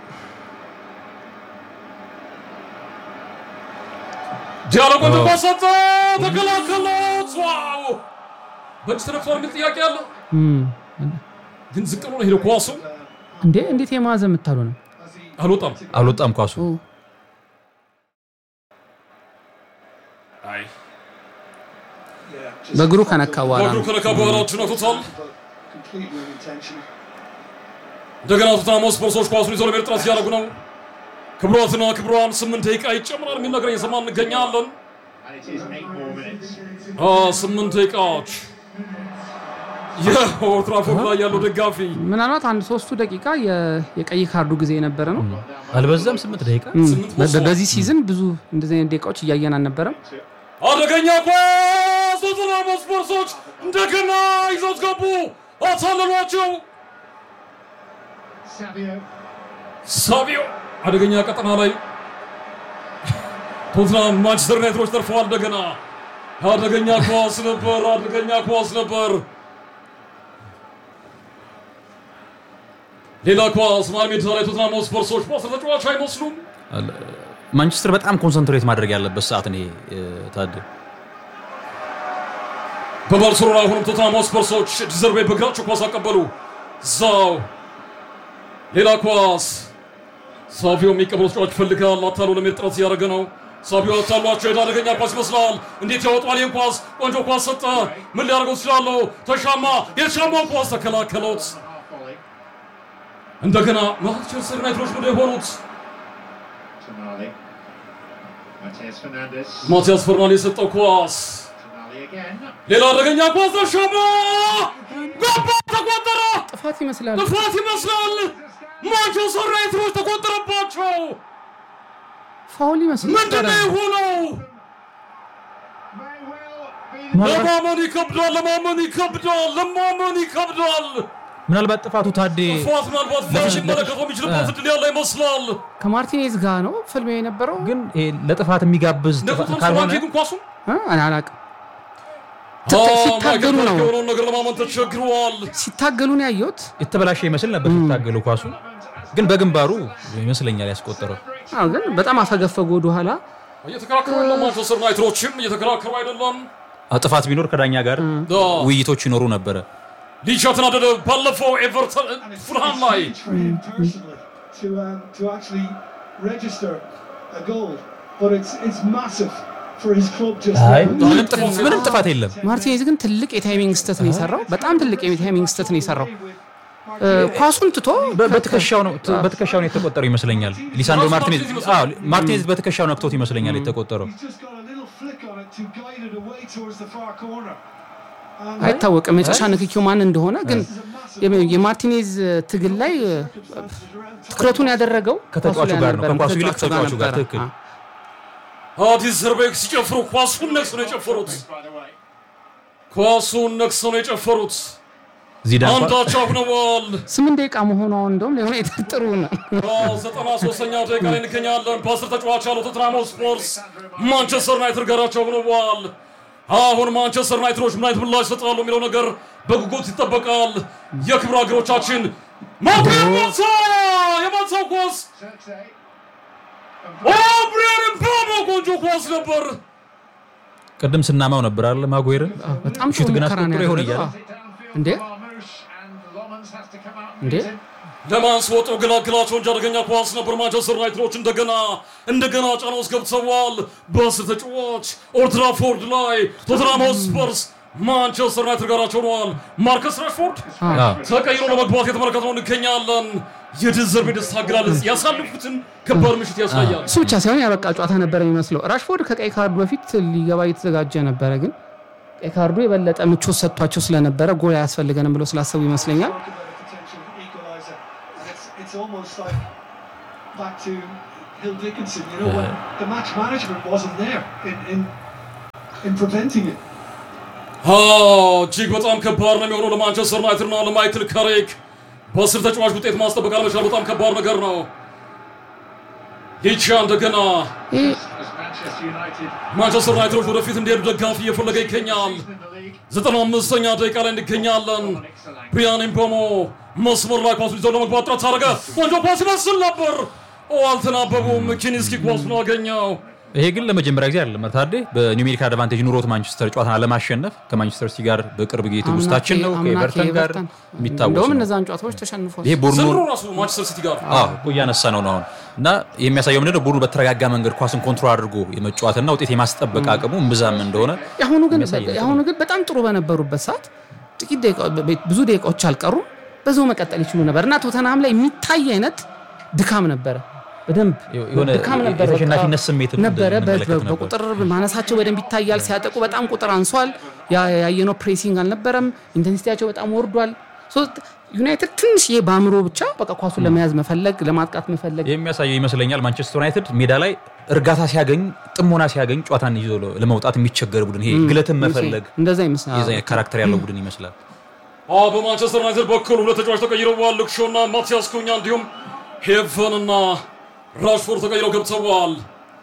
ዲያሎ ቆንጆ ኳስ ሰጠ። ተከላከሉት። ዋው! በእጅ ተነክቷል የሚል ጥያቄ አለ። ግን ዝቅ ብሎ ነው ሄደው ኳሱ እንዴ እንዴት የማዕዘን የምታሉ ነው? አልወጣም። አልወጣም ኳሱ። አይ Yeah, just በእግሩ ከነካ በኋላ በእግሩ ነው። ከነካ በኋላ ነክቶታል። but completely unintentional. እንደገና ቶተንሃም ስፐርሶች ኳሱን ይዘው ለመሄድ ጥረት እያደረጉ ነው። ክብሯትና ክብሯን ስምንት ደቂቃ ይጨምራል የሚል ነገር እየሰማ እንገኛለን። And it is eight more minutes. አ፣ ስምንት ደቂቃዎች የኦልድ ትራፎርድ ላይ ያለው ደጋፊ ምናልባት አንድ ሶስቱ ደቂቃ የ- የቀይ ካርዱ ጊዜ የነበረ ነው። አልበዛም? ስምንት ደቂቃ እም፣ ስምንት በ- ወስዷል። በዚህ ሲዝን ብዙ እንደዚህ አይነት ደቂቃዎች እያየን አልነበረም። አደገኛ ኳስ ቶተንሃም ስፐርሶች እንደገና ይዘውት ገቡ። አታለሏቸው። Savio. ሳቢዮ አደገኛ ቀጠና ላይ ቶትናም ማንቸስተር ዩናይትዶች ተርፈዋል። እንደገና አደገኛ ኳስ ነበር፣ አደገኛ ኳስ ነበር። ሌላ ኳስ መሃል ሜዳ ላይ ቶትናም ስፐርሶች ኳስ ተጫዋች አይመስሉም። ማንቸስተር በጣም ኮንሰንትሬት ማድረግ ያለበት ሰዓት ነው ይሄ እ፣ ታደ በባርሴሎና አሁንም ቶትናም ስፐርሶች ዲዘርቤ በእግራቸው ኳስ አቀበሉ። ዛው ሌላ ኳስ ሳቪዮ የሚቀበሉ ተጫዋች ይፈልጋል። አታሎ ለመሄድ ጥረት እያደረገ ነው። ሳቪዮ አታሏቸው ሄዳ አደገኛ ኳስ ይመስላል። እንዴት ያወጣል ይህን ኳስ? ቆንጆ ኳስ ሰጠ። ምን ሊያደርገው ይችላለሁ? ተሻማ። የተሻማው ኳስ ተከላከሉት። Half volley. እንደገና ማንቸስተር ዩናይትዶች ወደ የሆኑት Tonali. Mateus Fernandes. ማቲያስ ፈርናንዴዝ የሰጠው ኳስ Tonali again. ሌላ አደገኛ ኳስ ተሻማ። ገባ፣ ተቆጠረ። ጥፋት ይመስላል። ጥፋት ይመስላል። ማንቸስተር ዩናይትዶች ተቆጠረባቸው። ፋውል ይመስል ምንድን ነው የሆነው? May well be the ለማመን ይከብዳል፣ ለማመን ይከብዳል፣ ለማመን ይከብዳል። ምናልባት ጥፋቱ ታዴ ጥፋት ምናልባት ቫሽ መለከተው የሚችልበት እድል ያለ ይመስላል። ከማርቲኔዝ ጋር ነው ፍልሚያ የነበረው ግን ይሄ ለጥፋት የሚጋብዝ ጥፋት ነክቶት ካልሆነ ግን ኳሱን እ? እኔ አላቅም። አ፣ ሲታገሉ ማይክል ነው። ክላርክ የሆነውን ነገር ለማመን ተቸግረዋል። ሲታገሉ ነው ያየሁት። የተበላሸ ይመስል ነበር ሲታገሉ ኳሱ ግን በግንባሩ ይመስለኛል ያስቆጠረው። አዎ፣ ግን በጣም አፈገፈጉ ወደኋላ። እየተከራከሩ ነው። ማንቸስተር ዩናይትዶችም እየተከራከሩ አይደለም። አ፣ ጥፋት ቢኖር ከዳኛ ጋር አ፣ ውይይቶች ይኖሩ ነበረ። ሊቻ ተናደደ። ባለፈው ኤቨርተን ፉልሃም ላይ huge for him personally to um, to actually register a goal, but it's it's massive for his club just አይ now. ምንም ጥፋት- ምንም ጥፋት የለም። ማርቲኔዝ ግን ትልቅ የታይሚንግ ስተት ነው የሰራው። በጣም ትልቅ የታይሚንግ ስተት ነው የሰራው። እ፣ ኳሱን ትቶ በ- በትከሻው ነው በትከሻው ነው የተቆጠረው ይመስለኛል። ሊሳንድሮ ማርቲኔዝ አዎ ማርቲኔዝ በትከሻው ነክቶት ይመስለኛል የተቆጠረው። He's just got a little flick on it to guide it away towards the far corner. And አይታወቅም የመጨረሻ ንክኪው ማን እንደሆነ። ግን የም- የማርቲኔዝ ትግል ላይ እ፣ ትኩረቱን ያደረገው ከተጫዋቹ ኳሱ ላይ ጋር ነው። አልነበረም፣ ከኳሱ ይልቅ ከተጫዋቹ ጋር ነበረ። ትክክል። አ፣ አዲስ ዘርቤክ ሲጨፍሩ ኳሱን ነክሰው ነው የጨፈሩት። by the way. ኳሱን ነክሰው ነው የጨፈሩት። ዚዳን እንኳን- አንዳቸው አሁነዋል። ስምንት ደቂቃ መሆኗ እንደውም ሊሆነ ጥሩ ነው። ዘጠና ሶስተኛው ደቂቃ ላይ እንገኛለን። በአስር ተጫዋች ያለው ቶተንሃም ስፖርስ ማንቸስተር ዩናይትድ ጋራቸው ሆነዋል። አሁን ማንቸስተር ዩናይትዶች ምን አይነት ምላሽ ይሰጣሉ የሚለው ነገር በጉጉት ይጠበቃል። የክብር ሀገሮቻችን ማብሪያ ማንሳ የማንሳው ኳስ Xerxes. ኦብሪያን ምባሞ ቆንጆ ኳስ ነበር። ቅድም ስናማው ነበር አለ ማጉዌርን በጣም ጥሩ ሹት ግን ሙከራ ነው አስቆጥሮ ይሆን ያደረገው። እያለ አዎ። It downfield እንዴ? for Marmoush and Lomans has to come out and እንዴ? meet him. ለማንስ ወጡ ገላግላቸው እንጂ አደገኛ ኳስ ነበር። ማንቸስተር ዩናይትዶች እንደገና እንደገና ጫና ውስጥ ገብተዋል። በአስር ተጫዋች ኦልድ ትራፎርድ ላይ ቶተንሃም ስፐርስ ማንቸስተር ዩናይትድ ጋራቸው ሆነዋል። ማርከስ ራሽፎርድ አዎ። ተቀይሮ ለመግባት የተመለከትነው እንገኛለን። የድዘርብ የደስታ አገላለጽ ያሳልፉትን ከባድ ምሽት ያሳያል። እሱ ብቻ ሳይሆን ያበቃ ጨዋታ ነበር የሚመስለው። ራሽፎርድ ከቀይ ካርዱ በፊት ሊገባ እየተዘጋጀ ነበረ፣ ግን ቀይ ካርዱ የበለጠ ምቾት ሰጥቷቸው ስለነበረ ጎል አያስፈልገንም ብሎ ስላሰቡ ይመስለኛል። Talk about a potential equaliser. And it's, it's almost like back to Hill Dickinson, you know, when the match management wasn't there in, in, in preventing it. አዎ እጅግ በጣም ከባድ ነው የሚሆነው ለማንቸስተር ዩናይትድ እና ለማይክል ካሪክ በአስር ተጫዋች ውጤት ማስጠበቅ አለመቻል በጣም ከባድ ነገር ነው። ይቻ እንደገና ይህ As Manchester United ማንቸስተር ዩናይትዶች ወደፊት እንዲሄዱ ደጋፊ እየፈለገ ይገኛል። in the league. ዘጠና አምስተኛ ደቂቃ ላይ እንገኛለን። ብሪያን ኤምቦሞ መስመር ላይ ኳሱን ይዘው ለመግባት ጥረት አደረገ። ቆንጆ ኳስ ይመስል ነበር። ኦ አልተናበቡም። ኪኒስኪ ኳሱን አገኘው። ይሄ ግን ለመጀመሪያ ጊዜ አይደለም ታዴ በኒውሜሪክ አድቫንቴጅ ኑሮት ማንቸስተር ጨዋታን አለማሸነፍ ከማንቸስተር ሲቲ ጋር በቅርብ ጊዜ ትውስታችን ነው አምና ከኤቨርተን ጋር ከኤቨርተን የሚታወስ እንደውም ነው። እነዛን ጨዋታዎች ተሸንፏል። ይሄ ቡድኑ ዘንድሮ ራሱ ማንቸስተር ሲቲ ጋር አዎ እኮ እያነሳ ነው ነው አሁን እና የሚያሳየው ምንድን ነው ቡድኑ በተረጋጋ መንገድ ኳስን ኮንትሮል አድርጎ የመጫወትና ውጤት የማስጠበቅ አቅሙ እምብዛም እንደሆነ የአሁኑ ግን የሚያሳይ ነገር የአሁኑ ግን በጣም ጥሩ በነበሩበት ሰዓት ጥቂት ደቂቃ- በ- ብዙ ደቂቃዎች አልቀሩም። በዛው መቀጠል ይችሉ ነበር እና ቶተንሃም ላይ የሚታይ አይነት ድካም ነበረ። በደንብ የሆነ ድካም ነበረ። የተሸናፊነት በቃ ስሜትም ነበረ። በ- እንመለከት በ- ነበር። በቁጥር ማነሳቸው በደንብ ይታያል። ሲያጠቁ በጣም ቁጥር አንሷል። ያ- ያየነው ፕሬሲንግ አልነበረም። ኢንቴንሲቲያቸው በጣም ወርዷል። ሶ ዩናይትድ ትንሽ ይሄ በአእምሮ ብቻ በቃ ኳሱን ለመያዝ መፈለግ፣ ለማጥቃት መፈለግ የሚያሳየው ይመስለኛል ማንቸስተር ዩናይትድ ሜዳ ላይ እርጋታ ሲያገኝ ጥሞና ሲያገኝ ጨዋታን ይዞ ለ- ለመውጣት የሚቸገር ቡድን ይሄ ግለትን መፈለግ እንደዛ ይመስላል። የዛ አይነት ካራክተር ያለው ቡድን ይመስላል። አዎ በማንቸስተር ዩናይትድ በኩል ሁለት ተጫዋች ተቀይረዋል። ሉክ ሾው እና ማቲያስ ኩኛ እንዲሁም ሄቨን እና ራሽፎርድ ተቀይረው ገብተዋል።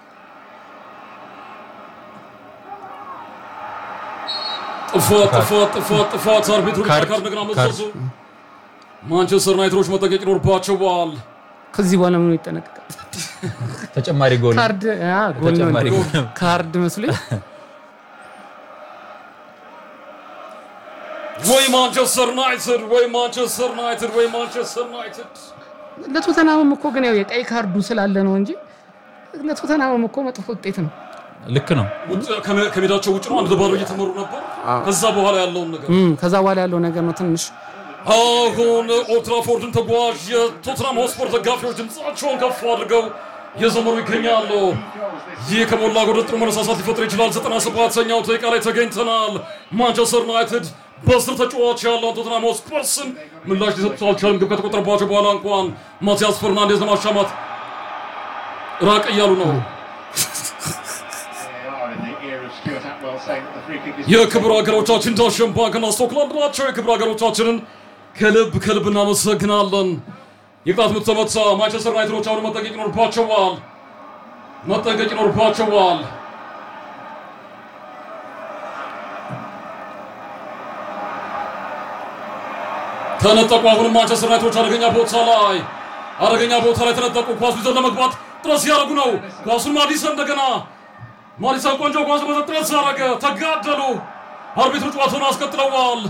ጥፋት ጥፋት ጥፋት ጥፋት አርቢትሩ ቢጫ ካርድ፣ ካርድ እንደገና ካርድ። መዘዙ። ማንቸስተር ዩናይትዶች መጠንቀቅ ይኖርባቸዋል። ከዚህ በኋላ ምኑ ይጠነቀቃል? ተጨማሪ ጎል ካርድ አ፣ ጎል ነው ተጨማሪ እንዴ? ጎል። ካርድ መስሎኝ ወይ ማንቸስተር ዩናይትድ ወይ ማንቸስተር ዩናይትድ ወይ ማንቸስተር ዩናይትድ ለቶተናምም እኮ ግን ያው የቀይ ካርዱ ስላለ ነው እንጂ ለቶተናምም እኮ መጥፎ ውጤት ነው። ልክ ነው። ውጭ ከሜ- ከሜዳቸው ውጭ ነው። አንድ ለባዶ እየተመሩ ነበር። ከዛ በኋላ ያለውን ነገር እም፣ ከዛ በኋላ ያለው ነገር ነው ትንሽ አሁን ኦልትራፎርድን ተጓዥ የቶትናም ሆስፐር ደጋፊዎች ድምፃቸውን ከፍ አድርገው እየዘመሩ ይገኛሉ። ይህ ከሞላ ጎደል ጥሩ መነሳሳት ሊፈጥር ይችላል። 97ኛው ደቂቃ ላይ ተገኝተናል። ማንቸስተር ዩናይትድ በስር ተጫዋች ያለውን ቶትናም ሆስፐርስን ምላሽ ሊሰጡት አልቻለም። ግብ ከተቆጠረባቸው በኋላ እንኳን ማቲያስ ፈርናንዴዝ ለማሻማት ራቅ እያሉ ነው። They are in the ear of Stuart Atwell saying that the free kick is የክብር ሀገሮቻችን ዳሽን ባንክና ስኮትላንድ ናቸው። የክብር ሀገሮቻችንን ከልብ ከልብ እናመሰግናለን። የቅጣት ምት ተመታ። ማንቸስተር ዩናይትዶች አሁን መጠንቀቅ ይኖርባቸዋል፣ መጠንቀቅ ይኖርባቸዋል። ተነጠቁ። አሁንም ማንቸስተር ዩናይትዶች አደገኛ ቦታ ላይ አደገኛ ቦታ ላይ ተነጠቁ። ኳሱ ይዘው ለመግባት ጥረት ሲያደርጉ ነው። ኳሱን ማዲሰን እንደገና ማዲሰን ቆንጆ ኳስ በመሰጥ ጥረት ሲያደርገ ተጋደሉ። አርቢትሩ ጨዋታውን አስቀጥለዋል።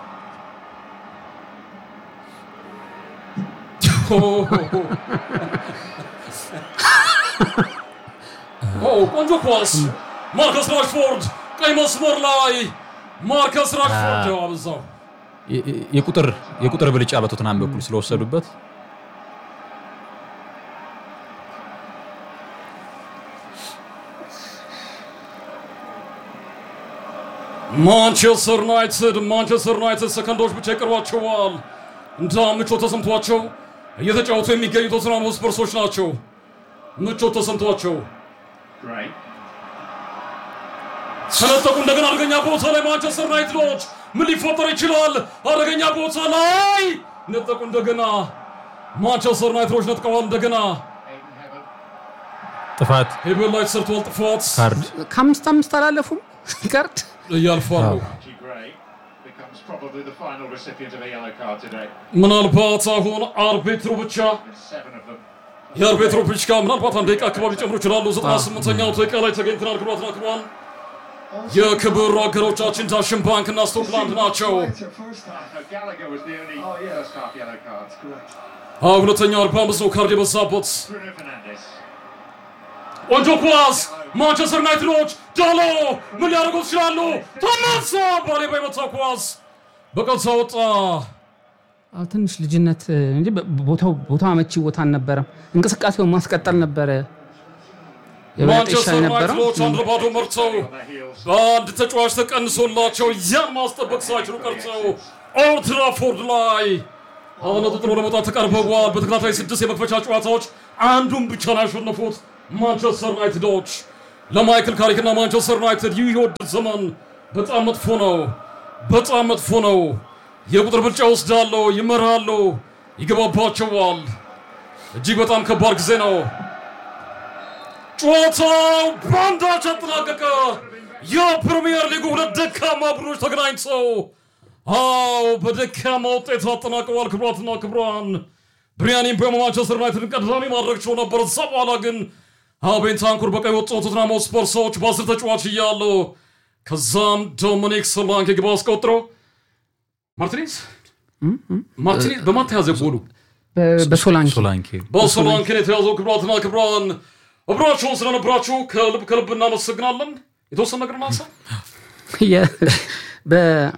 ኦ ቆንጆ ኳስ ማርከስ ራሽፎርድ ቀይ መስመር ላይ ማርከስ ራሽፎርድ ያው አበዛው። የ- የ- የቁጥር የቁጥር ብልጫ በቶትናም በኩል ስለወሰዱበት ማንቸስተር ዩናይትድ ማንቸስተር ዩናይትድ ሰከንዶች ብቻ ይቀሯቸዋል። እንዳ ምቾት ተሰምቷቸው እየተጫወቱ የሚገኙ ቶትናም ሆስፐርሶች ናቸው። ምቾት ተሰምቷቸው great. ተነጠቁ። እንደገና አደገኛ ቦታ ላይ ማንቸስተር ዩናይትዶች ምን ሊፈጠር ይችላል? አደገኛ ቦታ ላይ ነጠቁ። እንደገና ማንቸስተር ዩናይትዶች ነጥቀዋል። እንደገና Aiden Heaven. ጥፋት ሄቤል ላይ ተሰርቷል። ጥፋት ካርድ ከአምስት አምስት አላለፉም ካርድ እያልፋሉ። Archie Gray becomes probably the final recipient of a yellow card today. ምናልባት አሁን አርቢትሩ ብቻ With seven of them. የአርቢትሩ ብቻ ምናልባት አንድ ደቂቃ አካባቢ ጨምሮ ይችላሉ። 98ኛው ደቂቃ ላይ ተገኝተናል። ክቡራትና ክቡራን የክብር አገሮቻችን ዳሽን ባንክ እና ስኮትላንድ ናቸው። It's your first half. No, Gallagher was the only Oh, yeah. first half yellow card. Correct. አዎ ሁለተኛው 45 ነው ካርድ የበዛበት Bruno Fernandes. ቆንጆ ኳስ ማንቸስተር ዩናይትዶች ዳሎ ምን ሊያደርጉ ይችላሉ? ተመሳ ባሌ በመታ ኳስ በቀጥታ ወጣ። አዎ፣ ትንሽ ልጅነት እንጂ በ- ቦታው ቦታው አመቺ ቦታ አልነበረም። እንቅስቃሴውን ማስቀጠል ነበረ የበለጠ ማንቸስተር ይሻል የነበረው። ዩናይትዶች አንድ ለባዶ መርተው በአንድ ተጫዋች ተቀንሶላቸው ያን ማስጠበቅ ሳይችሉ ቀርተው ኦልድ ትራፎርድ ላይ አሁን ጥሎ ለመውጣት ተቀርበዋል። በተከታታይ ስድስት የመክፈቻ ጨዋታዎች አንዱን ብቻ ነው ያሸነፉት ማንቸስተር ዩናይትዶች። ለማይክል ካሪክና ማንቸስተር ዩናይትድ ይህ የውድድር ዘመን በጣም መጥፎ ነው፣ በጣም መጥፎ ነው። የቁጥር ብልጫ ወስዳሉ፣ ይመራሉ፣ ይገባባቸዋል። እጅግ በጣም ከባድ ጊዜ ነው። ጨዋታው በአንዳች አጠናቀቀ። የፕሪሚየር ሊጉ ሁለት ደካማ ቡድኖች ተገናኝተው አዎ በደካማ ውጤት አጠናቀዋል። ክቡራትና ክቡራን ብሪያኒም በማንቸስተር ዩናይትድን ቀዳሚ ማድረግ ችሎ ነበር። እዛ በኋላ ግን ቤንታንኩር በቀይ ወጡ ቶትናም ሆትስፐር ሰዎች በአስር ተጫዋች እያሉ ከዛም ዶሚኒክ ሶላንኬ ግብ አስቆጥሮ ማርቲኔዝ ማርቲኔዝ በማን ተያዘ ጎሉ? በ- በሶላንኪ ሶላንኬ በሶላንኬን የተያዘው ክቡራትና ክቡራን አብራችሁን ስለነበራችሁ ከልብ ከልብ እናመሰግናለን። የተወሰነ ነገር ማንሳ የ- በ-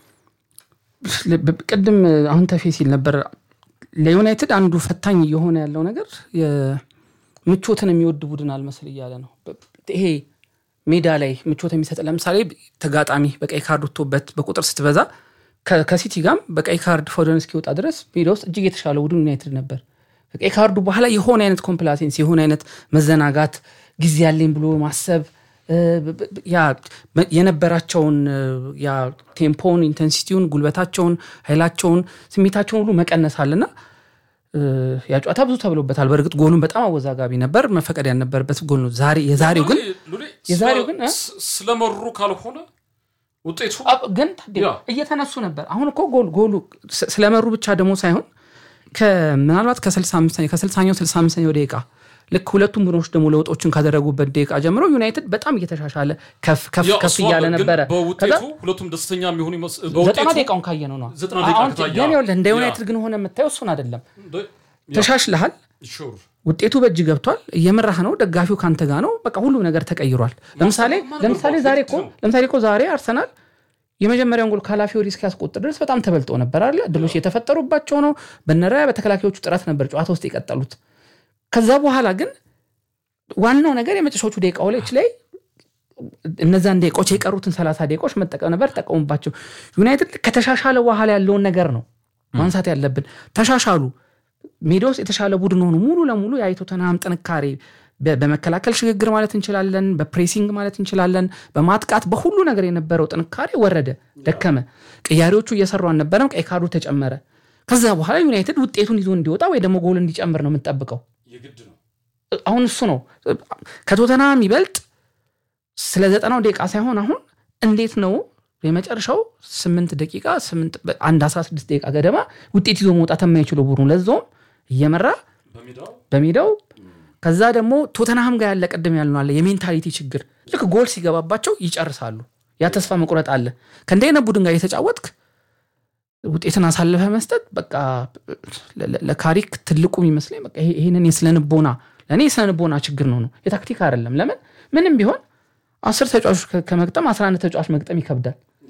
በ- ቅድም አሁን ተፌ ሲል ነበር ለዩናይትድ አንዱ ፈታኝ እየሆነ ያለው ነገር የ- ምቾትን የሚወድ ቡድን አልመስል እያለ ነው። በ- ይሄ ሜዳ ላይ ምቾት የሚሰጥ ለምሳሌ ተጋጣሚ በቀይ ካርድ ወጥቶበት በቁጥር ስትበዛ ከ- ከሲቲ ጋም በቀይ ካርድ ፎደን እስኪወጣ ድረስ ሜዳ ውስጥ እጅግ የተሻለ ቡድን ዩናይትድ ነበር። ከቀይ ካርዱ በኋላ የሆነ አይነት ኮምፕላሴንስ የሆነ አይነት መዘናጋት ጊዜ ያለኝ ብሎ ማሰብ እ፣ ብ- ብ- ያ መ- የነበራቸውን እ፣ ያ ቴምፖውን፣ ኢንቴንሲቲውን፣ ጉልበታቸውን፣ ኃይላቸውን፣ ስሜታቸውን ሁሉ መቀነስ አለና እ፣ ያ ጨዋታ ብዙ ተብሎበታል። በእርግጥ ጎሉን በጣም አወዛጋቢ ነበር፣ መፈቀድ ያልነበረበት ጎል ነው። ዛሬ የዛሬው ግን ሉሌ የዛሬው ግን እ? ስ- ስለመሩ ካልሆነ ውጤቱ አብ- ግን ታዲያ ያ። እየተነሱ ነበር። አሁን እኮ ጎል ጎሉ ስ- ስለመሩ ብቻ ደግሞ ሳይሆን ከ- ምናልባት ከ65 ከ60ኛው 65ኛው ደቂቃ ልክ ሁለቱም ቡድኖች ደግሞ ለውጦችን ካደረጉበት ደቂቃ ጀምሮ ዩናይትድ በጣም እየተሻሻለ ከፍ ከፍ ያ ከፍ እሱ እያለ አለ፣ ግን ነበረ። ከዛ በውጤቱ ሁለቱም ደስተኛ የሚሆኑ ይመስ- ዘጠና በውጤቱ ደቂቃውን ካየ ነው ነው ዘጠና ደቂቃ አሁን ከታየ፣ ግን ይኸውልህ እንደ ያ። ዩናይትድ ግን ሆነ የምታየው እሱን አይደለም። እንደ- ያ፣ ተሻሽልሃል፣ ሹር። ውጤቱ በእጅ ገብቷል፣ እየመራህ ነው፣ ደጋፊው ካንተ ጋር ነው። በቃ ሁሉም ነገር ተቀይሯል። ለምሳሌ ማን ለምሳሌ ነበር ዛሬ ፐርፌክት እኮ ነው? ለምሳሌ እኮ ዛሬ አርሰናል የመጀመሪያውን ጎል ካላፊዮሪ እስኪያስቆጥር ድረስ በጣም ተበልጦ ነበር አለ ድሎች የተፈጠሩባቸው ነው። በነራያ በተከላካዮቹ ጥረት ነበር ጨዋታ ውስጥ የቀጠሉት። ከዛ በኋላ ግን ዋናው ነገር የመጨረሻዎቹ ደቂቃዎች ላይ እነዛን ደቂቃዎች የቀሩትን ሰላሳ ደቂቃዎች መጠቀም ነበር፣ ተጠቀሙባቸው። ዩናይትድ ከተሻሻለ በኋላ ያለውን ነገር ነው ማንሳት ያለብን። ተሻሻሉ፣ ሜዳ ውስጥ የተሻለ ቡድን ሆኑ። ሙሉ ለሙሉ የቶተንሃም ጥንካሬ በ- በመከላከል ሽግግር ማለት እንችላለን፣ በፕሬሲንግ ማለት እንችላለን፣ በማጥቃት በሁሉ ነገር የነበረው ጥንካሬ ወረደ፣ ደከመ። ቅያሬዎቹ እየሰሩ አልነበረም፣ ቀይ ካርዱ ተጨመረ። ከዛ በኋላ ዩናይትድ ውጤቱን ይዞ እንዲወጣ ወይ ደግሞ ጎል እንዲጨምር ነው የምንጠብቀው። የግድ ነው። አሁን እሱ ነው ከቶተናም ይበልጥ ስለ ዘጠናው ደቂቃ ሳይሆን አሁን እንዴት ነው የመጨረሻው ስምንት ደቂቃ ስምንት አንድ አስራ ስድስት ደቂቃ ገደማ ውጤት ይዞ መውጣት የማይችለው ቡድኑ ለዛውም እየመራ በሜዳው በሜዳው ከዛ ደግሞ ቶተናሃም ጋር ያለ ቅድም ያልነው አለ የሜንታሊቲ ችግር ልክ ጎል ሲገባባቸው ይጨርሳሉ ያ ተስፋ መቁረጥ አለ ከእንዲህ አይነት ቡድን ጋር የተጫወትክ ውጤትን አሳልፈ መስጠት በቃ ለ- ለ- ለካሪክ ትልቁ የሚመስለኝ በቃ ይሄ- ይሄንን የስለንቦና ለእኔ የስለንቦና ችግር ነው ነው የታክቲክ አይደለም ለምን ምንም ቢሆን አስር ተጫዋቾች ከ- ከመግጠም አስራ አንድ ተጫዋች መግጠም ይከብዳል